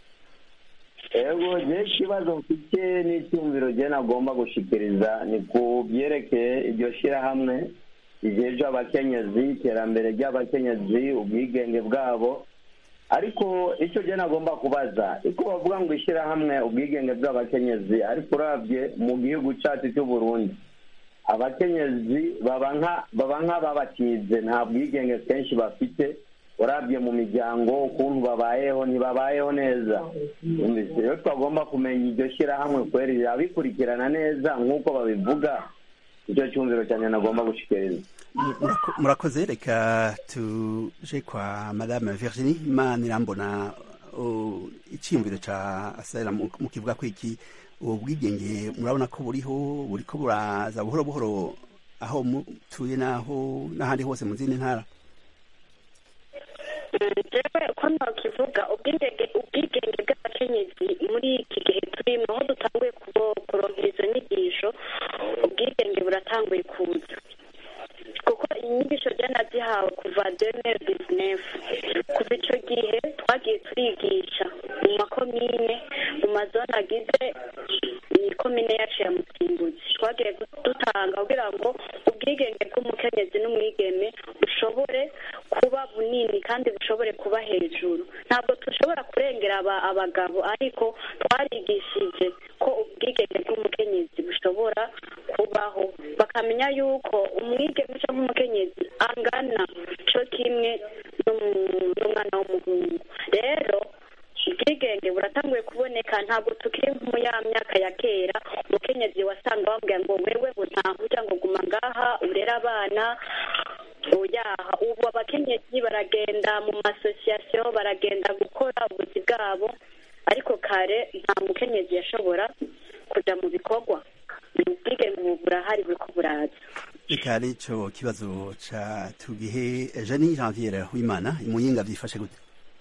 Ego je ikibazo mfite n'icyumviro je nagomba gushikiriza ni ku byerekeye iryo shirahamwe rijeje abakenyezi iterambere ry'abakenyezi ubwigenge bwabo ariko icyo je nagomba kubaza iko bavuga ngo ishyirahamwe ubwigenge bw'abakenyezi ariko uravye mu gihugu cacu cy'u Burundi abakenyezi baba nka baba nk'ababatize nta bwigenge kenshi bafite urabye mu miryango ukuntu babayeho ntibabayeho neza Numvise rero twagomba kumenya iryo shyirahamwe kweri rirabikurikirana neza nk'uko babivuga icyo cyumviro cyane nagomba gushikiriza Murako- murakoze reka tuje kwa madame virginie manirambona uh, iciyumviro ca asera mu mu kivuga ko iki ubu bwigenge murabona ko buriho buriko buraza buhoro buhoro aho mutuye naho n'ahandi hose mu zindi ntara jewe uko nokivuga ubwigenge ubwigenge bw'abakenyezi muri iki gihe turimo aho dutanguye kubo- kuronkera izo nyigisho ubwigenge buratanguye kuza kuko inyigisho je nazihawe kuva demere bizinefu kuva ico gihe twagiye turigisha mu makomine mu mazone agize ikomine yacu ya mutimbuzi twagiye dutanga kugira ngo ubwigenge bw'umukenyezi n'umwigeme bushobore kuba bunini kandi bushobore kuba hejuru ntabwo dushobora kurengera aba- abagabo ariko twarigishije ko ubwigenge bw'umukenyezi bushobora kubaho bakamenya yuko umwigeme cyangwa umukenyezi angana cyo kimwe n'umu- n'umwana w'umuhungu rero ubwigenge buratanguye kuboneka ntabwo tukiri mu ya myaka ya kera umukenyezi wasanga bambwira ngo wewe ntahuja ngo guma ngaha urere abana oyaha ubu abakenyezi baragenda mu masosiyasiyo baragenda gukora ubuzi bwabo ariko kare nta mukenyezi yashobora kuja mu bikorwa ubwigenge ubu burahari buriko buraza reka ari ico kibazo ca tugihe jani janviere w'imana imuyinga vyifashe gute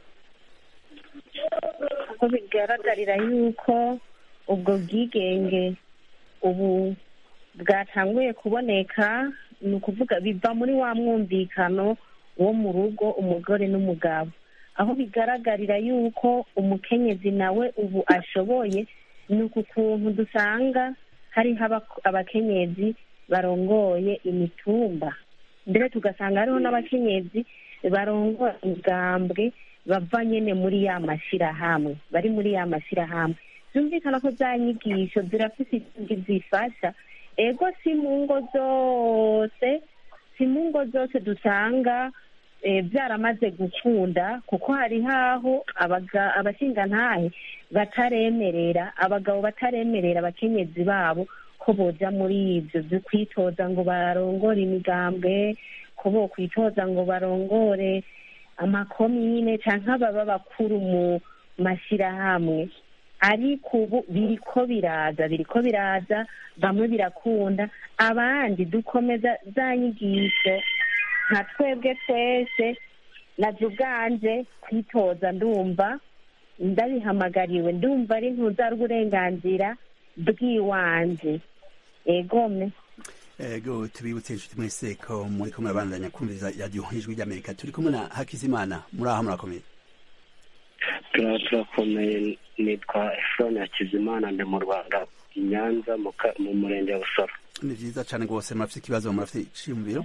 ko bigaragarira yuko ubwo bwigenge ubu bwatanguye kuboneka ni ukuvuga biva muri wa mwumvikano wo mu rugo umugore n'umugabo aho bigaragarira yuko umukenyezi nawe ubu ashoboye ni uku kuntu dusanga hariho aba- abakenyezi barongoye imitumba mbere tugasanga hariho n'abakenyezi barongoye imigambwe bava nyene muri ya mashirahamwe bari muri ya mashirahamwe byumvikana ko za nyigisho zirafise ikindi zifasha ego si mu ngo zose si mu ngo zose dusanga eh, byaramaze gukunda kuko hari haho abaga- abashingantahe bataremerera abagabo bataremerera abakenyezi babo ko boja muri ivyo vyo kwitoza ngo barongore imigambwe ko bo kwitoza ngo barongore amakomine canke ababa bakuru mu mashirahamwe ariko ubu biriko biraza biriko biraza bamwe birakunda abandi dukomeza za nyigisho nka twebwe twese naje ubwanje kwitoza ndumva ndabihamagariwe ndumva ari ntuza rw'uburenganzira bw'iwanje egome ego tubibutse inshuti mwese ko muri kumwe abandanya kumviriza radiyo ijwi ry'amerika turi kumwe na hakizimana muri aho murakomeye turaba turakomeye nitwa efuroni hakizimana ndi mu rwanda i nyanza mu ka- mu murenge wa busoro ni vyiza cane rwose murafite ikibazo murafite iciyumviro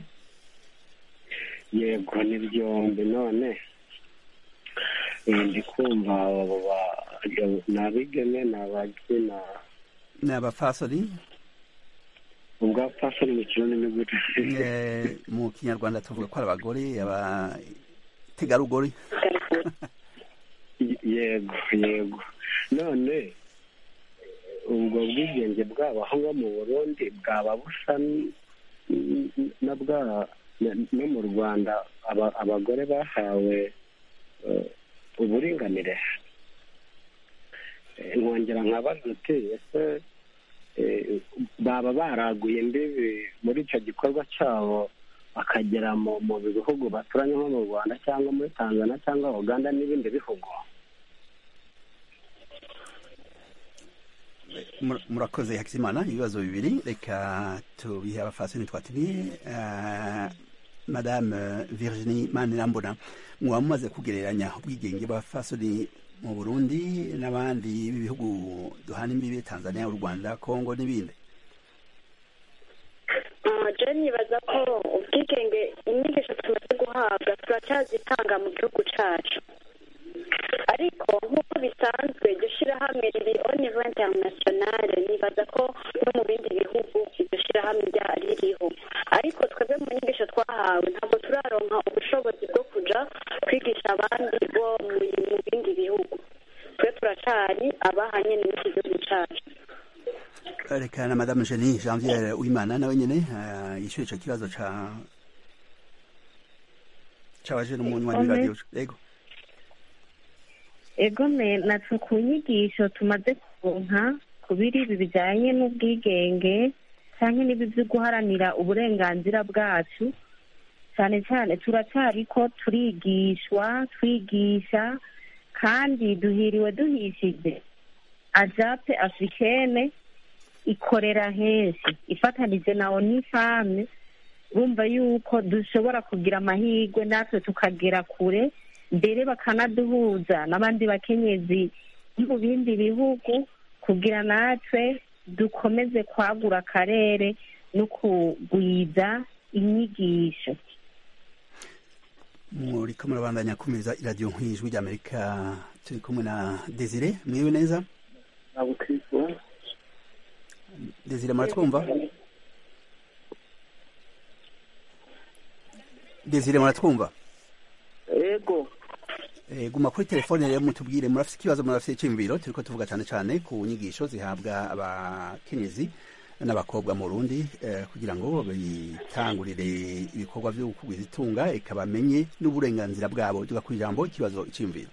yego ni byombi none eh, ndi kumva abo ba- ni abigeme ni ababyina ni abafasori ubwa pasori mu kirundi ni gute Eh, mu kinyarwanda tuvuga ko ari abagore abategarugori yego yego none ubwo bwigenge bwabo aho ngaho mu burundi bwaba busa n- n- na bwa na- no mu rwanda aba- abagore bahawe eh, uburinganire Eh, nkongera nkabaza uti ese eh, baba baraguye imbibi muri icyo gikorwa cyabo bakagera mu mu bihugu baturanye nko mu rwanda cyangwa muri tanzania cyangwa uganda n'ibindi bihugu Mur- murakoze hakizimana ibibazo bibiri reka tubihe abafasoni twatiniye uh, madame virginie manirambona mwaba mumaze kugereranya ubwigenge bw'abafasoni mu burundi n'abandi b'ibihugu duhana imbibi tanzania u rwanda kongo n'ibindi je nibaza ko ubwigenge inyigisho tumaze guhabwa turacyazitanga mu gihugu cacu ariko nk'uko bisanzwe iryo shirahamwe riri au niveau internationale nibaza ko no mu bindi bihugu iryo shirahamwe rya- ririho ariko twebwe mu nyigisho twahawe ntabwo turaronka ubushobozi bwo kuja kwigisha abandi bo mu mu bindi bihugu twe turacari abahanye n'iki gihugu cacu reka na madame Jenny Janvier Uwimana nawe nyene uh, yishyuye ico kibazo ca c'abaje n'umunywanyi Ome. radio yego egome natwe ku nyigisho tumaze kuronka ku biri ibi bijyanye n'ubwigenge cyangwa n'ibi byo guharanira uburenganzira bwacu cyane cyane turacyari ko turigishwa twigisha kandi duhiriwe duhishije ajape africaine ikorera henshi ifatanije na onifame bumva yuko dushobora kugira amahirwe natwe tukagera kure mbere bakanaduhuza n'abandi bakenyezi bo mu bindi bihugu kugira natwe dukomeze kwagura akarere no kugwiza inyigisho muriko murabandanya kumiriza iradiyo nk'ijwi ry'amerika turi kumwe na desire mwiwe neza desire muratwumva desire muratwumva ego Eh, guma kuri telefone rero mutubwire murafite ikibazo murafite iciyumviro turiko tuvuga cane cane ku nyigisho zihabwa abakenyezi n'abakobwa mu Burundi eh, kugira ngo bitangurire ibikorwa vyo kugwiza itunga eka bamenye n'uburenganzira bwabo tuga ku ijambo ikibazo iciyumviro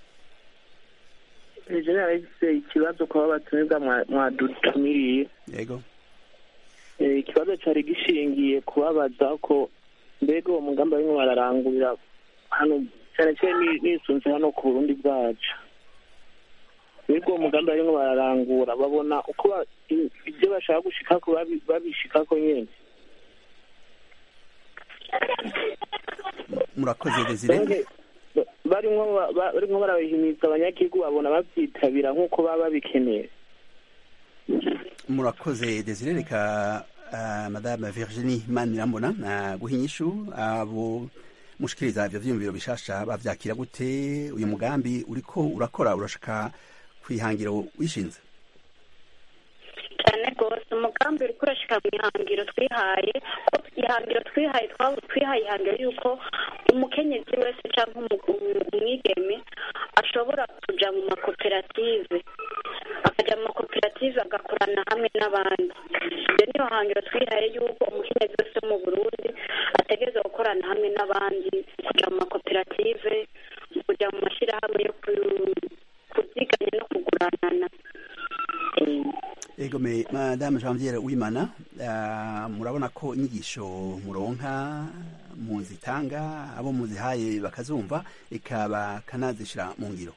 ejo narahise ikibazo kuba batumirwa mwa- mwadutumiriye yego Eh, ikibazo cyari gishingiye kubabaza ko mbega uwo mugambi barimo bararangurira hano cyane cyane ni- nisunze hano ku burundi bwacu mbega uwo mugambi barimo bararangura babona uko ba- i- ibyo bashaka gushikako babi- babishikako nyine murakoze desire Ba- barimo ba- ba- barimo barabihimiriza abanyagihugu babona babyitabira nk'uko baba babikeneye murakoze desire reka uh, madame virginie manirambona uh, guha inyishu abo mushikiriza ivyo vyiyumviro bishasha bavyakira gute uyu mugambi uriko urakora urashaka kwihangiro wishinze cyane rwose umugambi uri kurashika mu ihangiro twihaye ko ihangiro twihaye twa- twihaye ihangiro y'uko umukenyezi wese cyangwa umu- umu- umwigeme ashobora kuja mu makoperative akajya mu makoperative agakorana hamwe n'abandi iyo niyo hangiro twihaye y'uko umukenyezi wese wo mu burundi ategereza gukorana hamwe n'abandi kuja mu makoperative kuja mu mashyirahamwe yo ku- kuziganya no kuguranana ego me madame janviere wimana uh, murabona ko inyigisho muronka muzitanga abo muzihaye bakazumva eka bakanazishira mu ngiro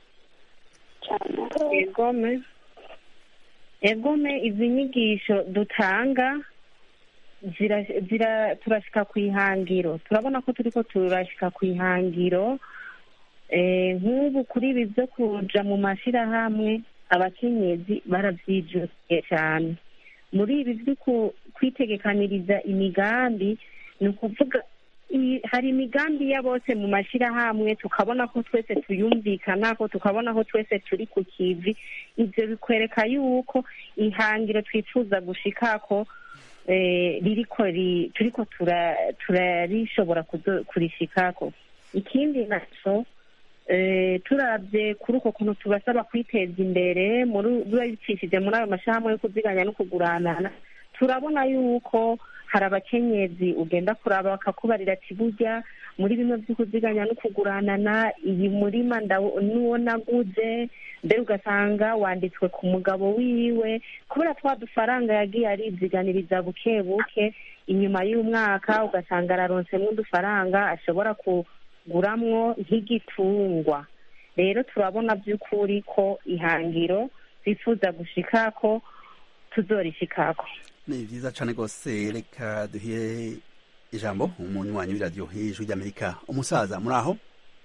egome egome izi nyigisho dutanga zira, zira turashika ku ihangiro turabona ko turiko turashika ku ihangiro eh, nk'ubu kuri ibi byo kuja mu mashirahamwe abakenyezi baravyijukiye cyane muri ibi byo ku- kwitegekaniriza imigambi ni ukuvuga i- hari imigambi ya bose mu mashyirahamwe tukabona ko twese tuyumvikanako tukabona ko twese turi ku kivi ibyo bikwereka yuko ihangiro twifuza gushikako eh, ririko ri- turiko tura- turarishobora kuzo- kurishikako ikindi naco eh, turabye kuri uko kuntu tubasaba kwiteza imbere muri biba bicishije muri ayo mashyirahamwe yo kuziganya no kuguranana turabona yuko hari abakenyezi ugenda kuraba bakakubarira ati burya muri bimwe byo kuziganya no kuguranana iyi murima ndawo- n'uwo naguze mbere ugasanga wanditswe ku mugabo wiwe kubera twa dufaranga yagiye ariziganiriza buke buke inyuma y'umwaka ugasanga araronsemo udufaranga ashobora kuguramwo nk'igitungwa rero turabona by'ukuri ko ihangiro bifuza gushikako tuzorishikako ni vyiza cane rwose reka duhire ijambo umunywanyi w'iradiyo hejuru ry'amerika umusaza muri aho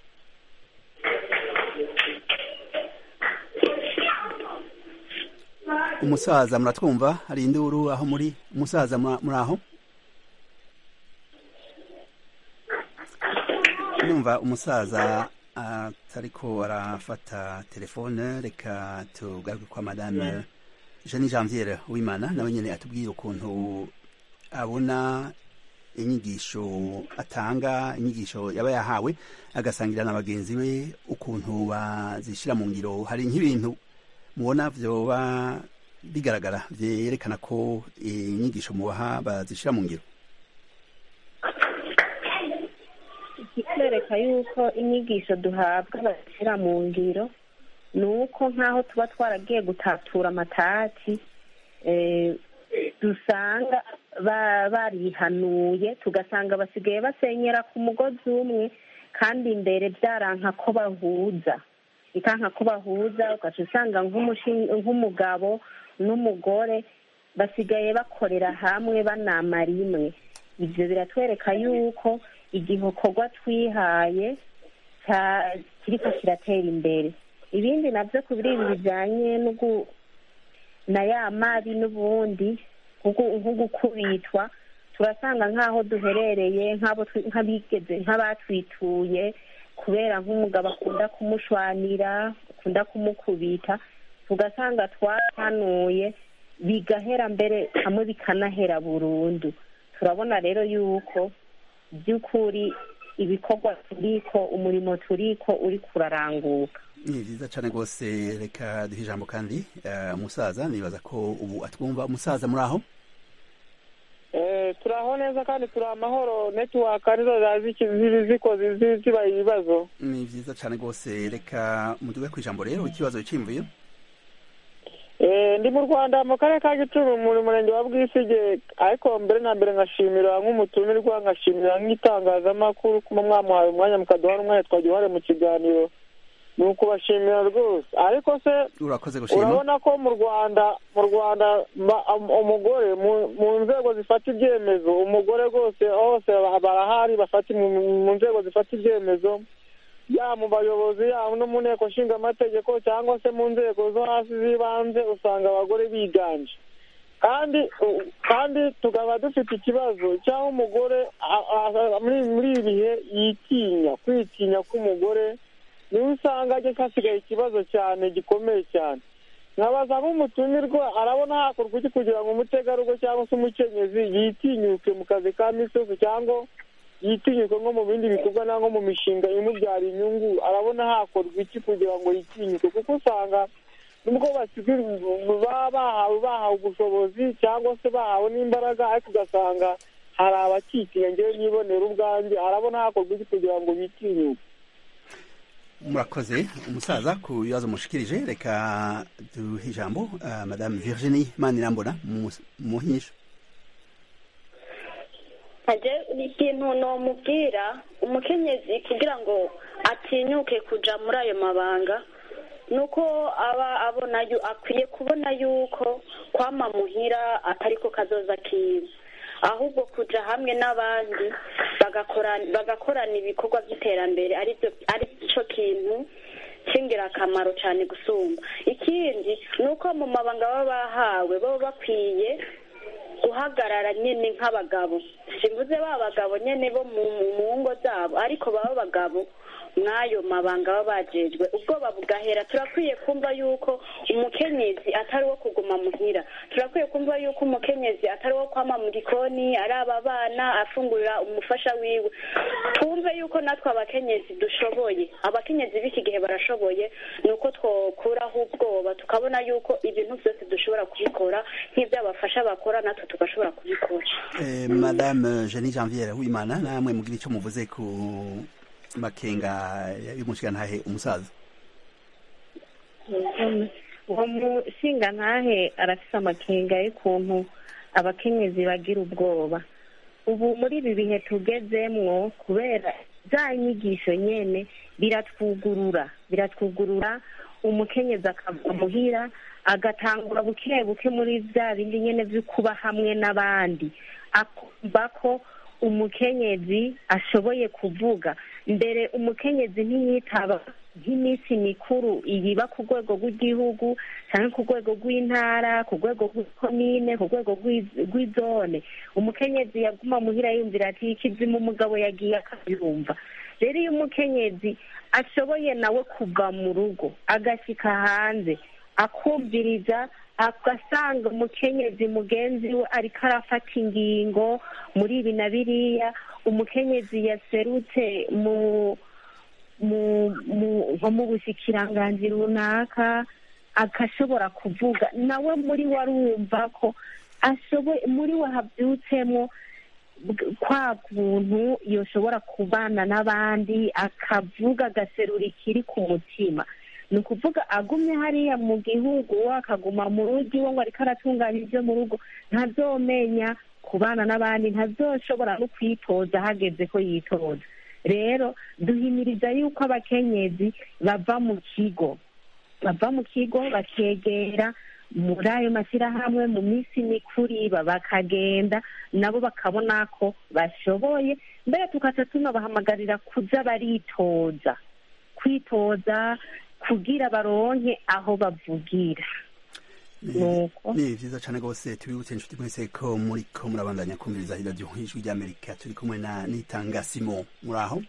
umusaza muratwumva hari induru aho muri umusaza mura- muri aho numva umusaza atariko arafata telefone reka tugaruke kwa madame jeanne janviere wimana nawe nyene atubwire ukuntu abona inyigisho atanga inyigisho yaba yahawe agasangira na bagenzi be ukuntu bazishira mu ngiro hari nk'ibintu mubona vyoba bigaragara vyerekana ko inyigisho mubaha bazishira mu ngiro biratwereka yuko inyigisho duhabwa bashyira mu ngiro ni uko nk'aho tuba twaragiye gutatura amatati eh, dusanga ba- barihanuye tugasanga basigaye basenyera ku mugozi umwe kandi imbere byaranka ko bahuza ikanka ko bahuza ugaca usanga nk'umushi- nk'umugabo n'umugore basigaye bakorera hamwe banama rimwe ibyo biratwereka yuko igikorwa twihaye cya- kiriko kiratera imbere ibindi nabyo ku biri ibi bijyanye no gu- na ya mabi n'ubundi nko- nko gukubitwa turasanga nk'aho duherereye nk'abo twi- nk'abigeze nk'abatwituye kubera nk'umugabo akunda kumushwanira akunda kumukubita tugasanga twahanuye bigahera mbere hamwe bikanahera burundu turabona rero yuko by'ukuri ibikorwa turiko umurimo turiko uri kuraranguka ni byiza cyane rwose reka duhe ijambo kandi eh, umusaza nibaza ko ubu atwumva umusaza muri aho Eh, turaho neza kandi turi amahoro netiwaka nizo zazi ziba zikoze zi- ziba ibibazo ni byiza cyane rwose reka muduge ku ijambo rero ikibazo cyimvuye Eh, ndi mu rwanda mu karere ka gicumbi mu murenge wa bwisige ariko mbere na mbere ngashimira nk'umutumirwa ngashimira nk'itangazamakuru kuba mwamuhaye umwanya mukaduha n'umwanya twagiye uruhare mu kiganiro ni ukubashimira rwose ariko se urakoze gushima urabona ko mu rwanda mu rwanda ba- um- umugore mu- mu nzego zifata ibyemezo umugore rwose hose ba- barahari bafata mu mu nzego zifata ibyemezo yaba mu bayobozi yaba no mu nteko nshinga amategeko cyangwa se mu nzego zo hasi z'ibanze usanga abagore biganje kandi u- kandi tukaba dufite ikibazo cy'aho umugore a- a- muri muri ibi bihe yitinya kwitinya k'umugore niwe usanga ajya hasigaye ikibazo cyane gikomeye cyane nkabaza nk'umutumirwa arabona hakorwa iki kugira ngo umutegarugori cyangwa se umukenyezi yitinyuke mu kazi ka misi yose cyangwa yitinyuke nko mu bindi bikorwa cyangwa mu mishinga imubyara inyungu arabona hakorwa iki kugira ngo yitinyuke kuko usanga nubwo basigaye baba bahawe bahawe ubushobozi cyangwa se bahawe n'imbaraga ariko ugasanga hari abakitinya ngewe nibonera ubwanjye arabona hakorwa iki kugira ngo bitinyuke murakoze umusaza ku bibazo mushikirije reka duhe ijambo eh, madame virginie manirambona mu- muhinyisho ntajya ikintu nomubwira umukenyezi kugira ngo atinyuke kuja muri ayo mabanga ni uko aba abona yu- akwiye kubona yuko kwama muhira atari ko kazoza kiwe ahubwo kuja hamwe n'abandi bagakora- bagakorana ibikorwa by'iterambere aribyo ari cyo kintu cy'ingirakamaro cyane gusumba ikindi ni uko mu mabanga baba bahawe baba bakwiye guhagarara nyine nk'abagabo simvuze ba bagabo nyine bo mu mu ngo zabo ariko baba abagabo mw'ayo mabanga baba bajejwe ubwoba bugahera turakwiye kumva yuko umukenyezi atari uwo kuguma muhira turakwiye kumva yuko umukenyezi atari uwo kwama mu gikoni araba abana afungurira umufasha wiwe twumve yuko natwe abakenyezi dushoboye abakenyezi b'iki gihe barashoboye ni uko twokuraho ubwoba tukabona yuko ibintu byose dushobora kubikora nk'ibyo abafasha bakora natwe tugashobora kubikora Eh, madame Jenny Janviere Uwimana namwe mugira icyo muvuze ku makenga y'umushigantahe umusaza uwo mushinga ntahe arafise amakenga y'ukuntu abakenyezi bagira ubwoba ubu muri ibi bihe tugezemwo kubera za nyigisho nyene biratwugurura biratwugurura umukenyezi akava muhira agatangura buke buke muri bya bindi nyene vyo kuba hamwe n'abandi akumva ko umukenyezi ashoboye kuvuga mbere umukenyezi ntiyitaba nk'iminsi mikuru iyiba ku rwego rw'igihugu cyangwa ku rwego rw'intara ku rwego rw'ikomine ku rwego rw'i- rw'izone umukenyezi yaguma muhira yumvira ati ikizimu umugabo yagiye akabirumva rero iyo umukenyezi ashoboye nawe kuva mu rugo agashyika hanze akumviriza agasanga umukenyezi mugenzi we ariko arafata ingingo muri ibi na biriya umukenyezi yaserutse mu mu mu nko mu bushikiranganji runaka agashobora kuvuga nawe muri we arumva ko ashoboye muri we habyutsemo bw- kwa kuntu yoshobora kubana n'abandi akavuga agaserura ikiri ku mutima ni ukuvuga agumye hariya mu gihugu akaguma mu rugo iwe ngo ariko aratunganya ibyo mu rugo ntazomenya kubana n'abandi ntazoshobora no kwitoza hageze ko yitoza rero duhimiriza yuko abakenyezi bava mu kigo bava mu kigo bakegera muri ayo mashyirahamwe mu minsi mikuru iba bakagenda nabo bakabona ko bashoboye mbere tukaca tunabahamagarira kuza baritoza kwitoza kugira baronke aho bavugira nuko ni vyiza cane rwose tubibutse inshuti mwese ko muriko murabandanya kumviriza iradiyo ijwi ry'amerika turi kumwe na nitanga simo muri aho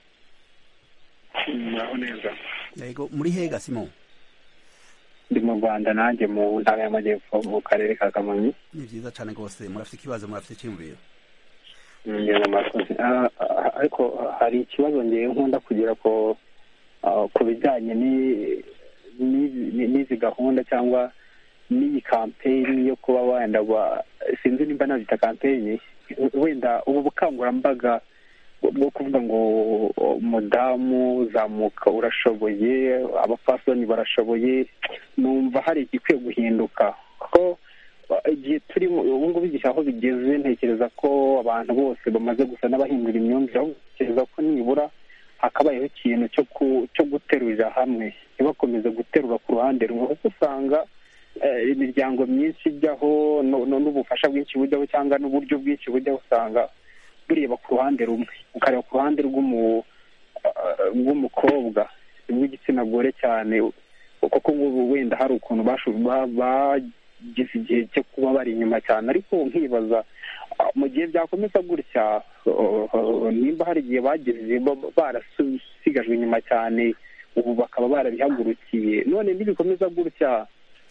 muraho neza yego muri hega simo ndi mu rwanda nanjye mu ntara y'amajyepfo mu karere ka kamonyi ni vyiza cane rwose murafite ikibazo murafite iciyumviro ngenda amakozi Ah, ah, ariko hari ikibazo ngewe nkunda kugira ko ah, ku bijyanye ni- ni- ni- n'izi gahunda cyangwa n'iyi kampeyini yo kuba wenda wa- sinzi nimba nabyita kampeyini wenda ubu bukangurambaga bwo kuvuga ngo umudamu zamuka urashoboye abapfasoni barashoboye numva hari igikwiye guhinduka kuko uh, igihe turimo ubu ngubu igihe aho bigeze ntekereza ko abantu bose bamaze gusa n'abahindura imyumvire ahubwo ntekereza ko nibura hakabayeho ikintu cyo ku- cyo guterurira hamwe ntibakomeze guterura ku ruhande rumwe kuko usanga eh, imiryango myinshi ijyaho no- no- n'ubufasha bwinshi bujyaho cyangwa n'uburyo bwinshi bujyaho usanga bureba ku ruhande rumwe ukareba ku ruhande rw'umu ah, rw'umukobwa rw'igitsina gore cyane kuko ngubu wenda hari ukuntu basho- ba- bagize igihe cyo kuba bari inyuma cyane ariko nkibaza ah, mu gihe byakomeza gutya oh, oh, nimba hari igihe bageze ba- barasigajwe inyuma cyane ubu bakaba barabihagurukiye none nibikomeza gutya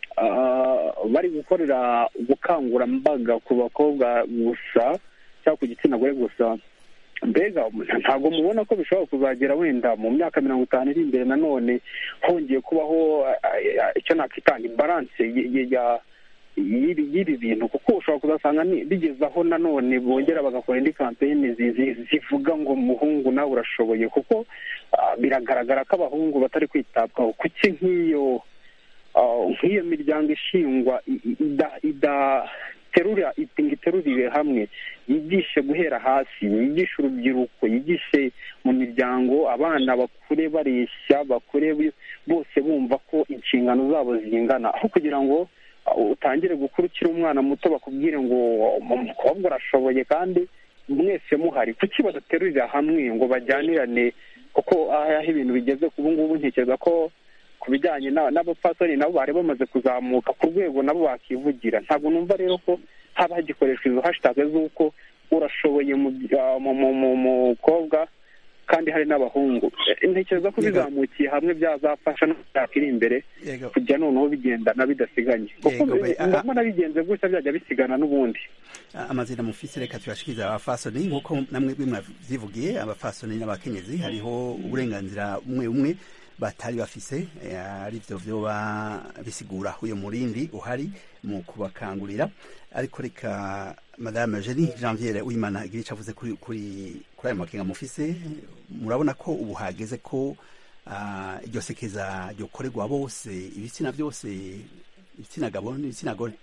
ah, bari gukorera ubukangurambaga ku bakobwa gusa cyangwa ku gitsina gore gusa mbega ntabwo mubona ko bishobora kuzagera wenda mu myaka mirongo itanu iri imbere nanone hongeye kubaho ah, ah, icyo nakwita imbaranse y- y- ya- y'ibi y'ibi bintu kuko ushobora kuzasanga ni- bigeze aho nanone bongera bagakora indi kampeyini zi- zi- zivuga ngo umuhungu nawe urashoboye kuko ah, biragaragara ko abahungu batari kwitabwaho kuki nk'iyo ah, nk'iyo miryango ishingwa i- i- ida- idaterura ngo iterurire hamwe yigishe guhera hasi yigishe urubyiruko yigishe mu miryango abana bakure bareshya bakure bi- bose bumva ko inshingano zabo zingana aho kugira ngo uh, utangire gukurikira umwana muto bakubwire ngo umukobwa urashoboye kandi mwese muhari kuki badaterurira hamwe ngo bajyanirane kuko aho ibintu bigeze ubu ngubu ntekereza ko ku bijyanye na- n'abapfasoni nabo bari bamaze kuzamuka ku rwego nabo bakivugira ntabwo numva rero ko haba hagikoreshwa izo hashitage z'uko urashoboye mu bya- mu- mu- mu mukobwa kandi hari n'abahungu Eh, ntekereza ko bizamukiye hamwe byazafasha no mu myaka iri imbere Yego. kujya noneho bigendana bidasiganye kuko Yego, be- aha. ndabona bigenze gutya byajya bisigana n'ubundi amazina mufise reka tuyashikirize abafasoni nk'uko namwe bwe mwavyivugiye abafasoni n'abakenyezi hariho uburenganzira bumwe bumwe batari bafise eh, arivyo vyoba bisigura uyo murindi uhari mu kubakangurira ariko reka madame Jenny Janviere Uwimana igira ico avuze kuri kuri kuri ayo makenga mufise murabona ko ubu hageze ko ah, iryo sekeza ryokorerwa bose ibitsina byose ibitsina gabo n'ibitsina gore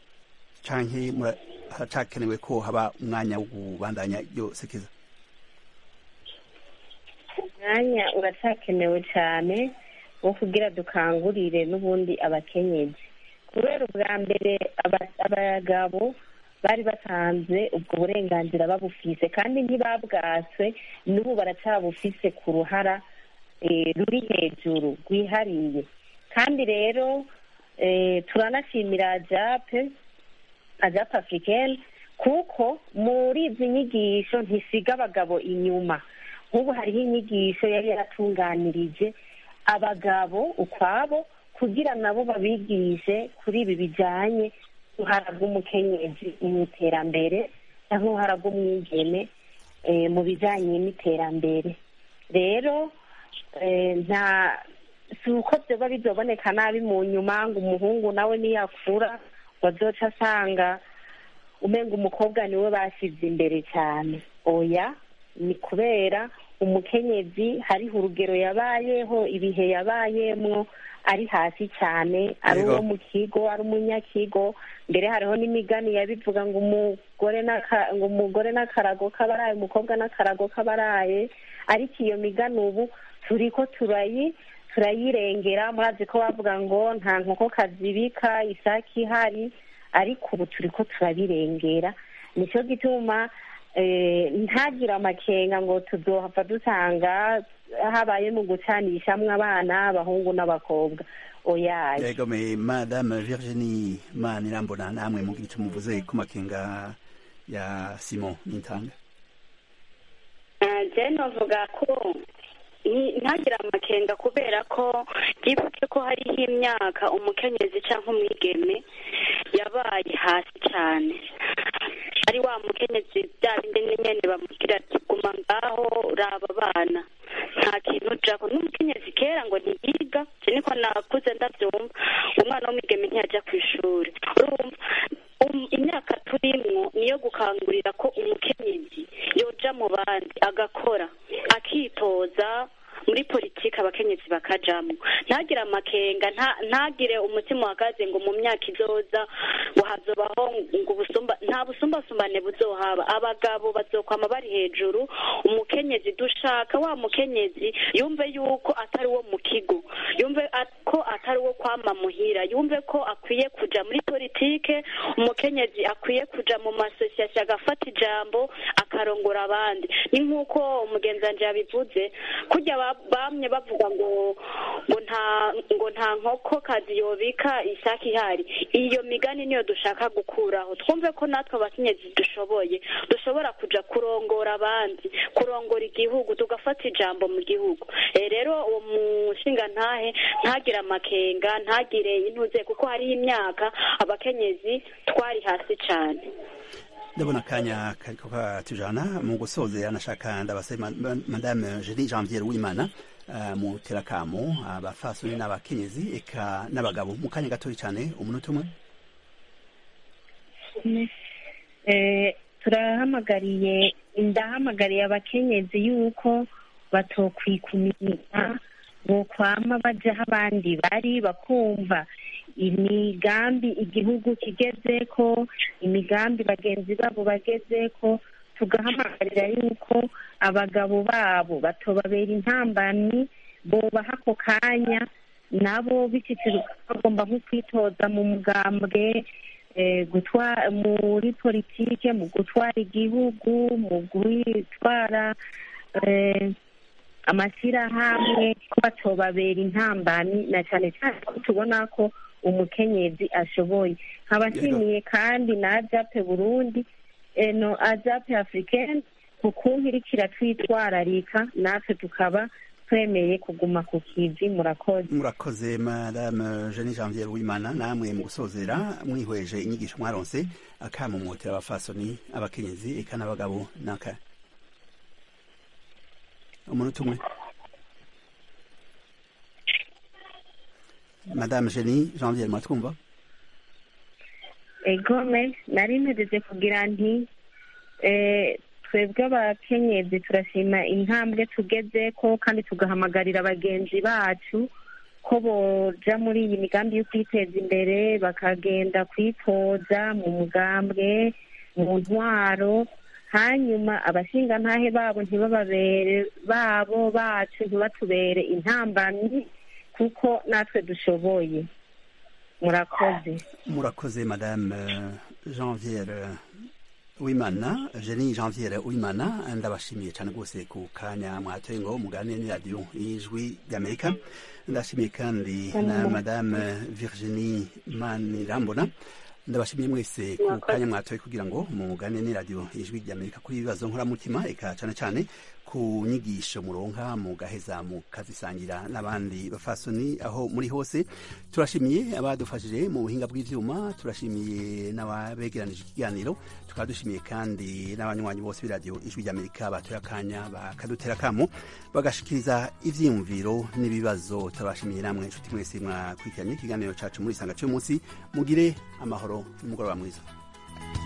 canke mura- haracakenewe ko haba umwanya wo kubandanya iryo sekeza umwanya uracyakenewe cyane wo kugira dukangurire n'ubundi abakenyezi kubera ubwa mbere aba- abagabo bari batanze ubwo burenganzira babufise kandi ntibabwaswe n'ubu baracyabufise ku ruhara eh, ruri hejuru rwihariye kandi rero eh, turanashimira jape ajape africaine kuko muri izi nyigisho ntisiga abagabo inyuma nk'ubu hariho inyigisho yari yaratunganirije abagabo ukwabo kugira nabo babigishe kuri ibi bijyanye n'uruhara rw'umukenyezi mu iterambere cyangwa uruhara rw'umwigeme eh, mu bijyanye n'iterambere rero eh, nta si uko byoba bizoboneka nabi mu nyuma ngo umuhungu nawe niyakura ngo azoca asanga umenga umukobwa niwe bashyize imbere cyane oya ni kubera umukenyezi hariho urugero yabayeho ibihe yabayemwo ari hasi cyane ari Yego. uwo mu kigo ari umunyakigo mbere hariho n'imigani yabivuga ngo umugore n'aka- ngo umugore n'akarago k'abaraye umukobwa n'akarago k'abaraye ariko iyo migani ubu turiko turayi turayirengera murazi ko bavuga ngo nta nkoko kazibika isake ihari ariko ubu turiko turabirengera nicyo gituma eh, ntagire amakenga ngo tuzohava dusanga habaye mu gucanishamwo abana abahungu n'abakobwa oyaye yego me madame virginie manirambona namwe mugira icyo muvuze ku makenga ya simon nintanga je novuga ko ni- ntagire amakenga kubera ko yibuke ko hariho imyaka umukenyezi cyangwa umwigeme yabaye hasi cyane ari wa mukenyezi bya bindi nyene bamubwira ati guma ngaho raba abana nta kintu ujako n'umukenyezi kera ngo ntiyiga je niko nakuze ndavyumva umwana w'umwigeme ntiyajya ku ishuri urumva um- imyaka turimwo niyo gukangurira ko umukenyezi yoja mu bandi agakora akitoza muri politiki abakenyezi bakajamwo ntagire amakenga nta- ntagire umutima uhagaze ngo mu myaka izoza ngo hazobaho ngo ubusumba nta busumbasumbane buzohaba abagabo bazokwama bari hejuru umukenyezi dushaka wa mukenyezi yumve yuko atari uwo mu kigo yumve at- ko atari uwo kwama muhira yumve ko akwiye kuja muri politike umukenyezi akwiye kuja mu masosiyasiyo agafata ijambo akarongora abandi ni nk'uko umugenzi wanje yabivuze kurya ba- bamye bavuga ngo ngo nta ngo nta nkoko kazi yobika isake ihari iyo migani niyo dushaka gukuraho twumve ko natwe abakenyezi dushoboye dushobora kuja kurongora abandi kurongora igihugu tugafata ijambo mu gihugu Eh, rero uwo mushinga ntahe ntagire amakenga ntagire intuze kuko hariho imyaka abakenyezi twari hasi cyane ndabona akanya kariko katujana mu gusozera nashaka ndabasabe ma- ma- madame Jeanine Janvier Uwimana uh, mu terakamo abafasoni n'abakenyezi eka n'abagabo mu kanya gatoyi cyane umunota umwe Eh, turahamagariye ndahamagariye abakenyezi yuko batokwikumira ngo kwama baja aho abandi bari bakumva imigambi igihugu kigezeko imigambi bagenzi babo bagezeko tugahamagarira yuko abagabo babo batobabera intambamyi bobaha ako kanya nabo biciciro bagomba nko kwitoza mu mugambwe eh, gutwa- muri politike mu gutwara igihugu mu gutwara eh, amashyirahamwe ko batobabera intambamyi na cyane cyane ko tubona ko umukenyezi ashoboye nkabashimiye kandi na ajape burundi eh, no ajape africaine ku kuntu iriko iratwitwararika natwe tukaba twemeye kuguma ku kivi murakoze murakoze madame Jeanine Janvier Uwimana namwe mu gusozera mwihweje inyigisho mwaronse akamumotera abafasoni abakenyezi eka n'abagabo naka umunota umwe madame Jeanine Janvier mwatwumva egome nari mpejeje kugira nti eh, twebwe abakenyezi turashima intambwe tugezeko kandi tugahamagarira bagenzi bacu ko boja muri iyi migambi yo kwiteza imbere bakagenda kwitoza mu mugambwe mu ntwaro hanyuma abashingantahe babo ntibababere babo bacu ntibatubere intambamyi kuko natwe dushoboye murakoze murakoze madame Janvier Uwimana Jeanine Janvier Uwimana ndabashimiye cyane rwose ku kanya mwatoye ngo muganire n'iradiyo y'ijwi ry'Amerika ndashimiye kandi na madame Virginie Manirambona ndabashimiye mwese ku kanya mwatoye kugira ngo muganire n'iradiyo y'ijwi ry'Amerika kuri ibibazo nkoramutima eka cyane cyane ku nyigisho muronka mugaheza mukazisangira n'abandi bafasoni aho muri hose turashimiye abadufashije mu buhinga bw'ivyuma turashimiye n'ababegeranije ikiganiro tukaba dushimiye kandi n'abanywanyi bose b'iradiyo ijwi ry'amerika batoye akanya bakadutera akamo bagashikiriza ivyiyumviro n'ibibazo turabashimiye namwe inshuti mwese mwakurikiranye ikiganiro cacu muri isanga cy'umunsi mugire amahoro n'umugoroba mwiza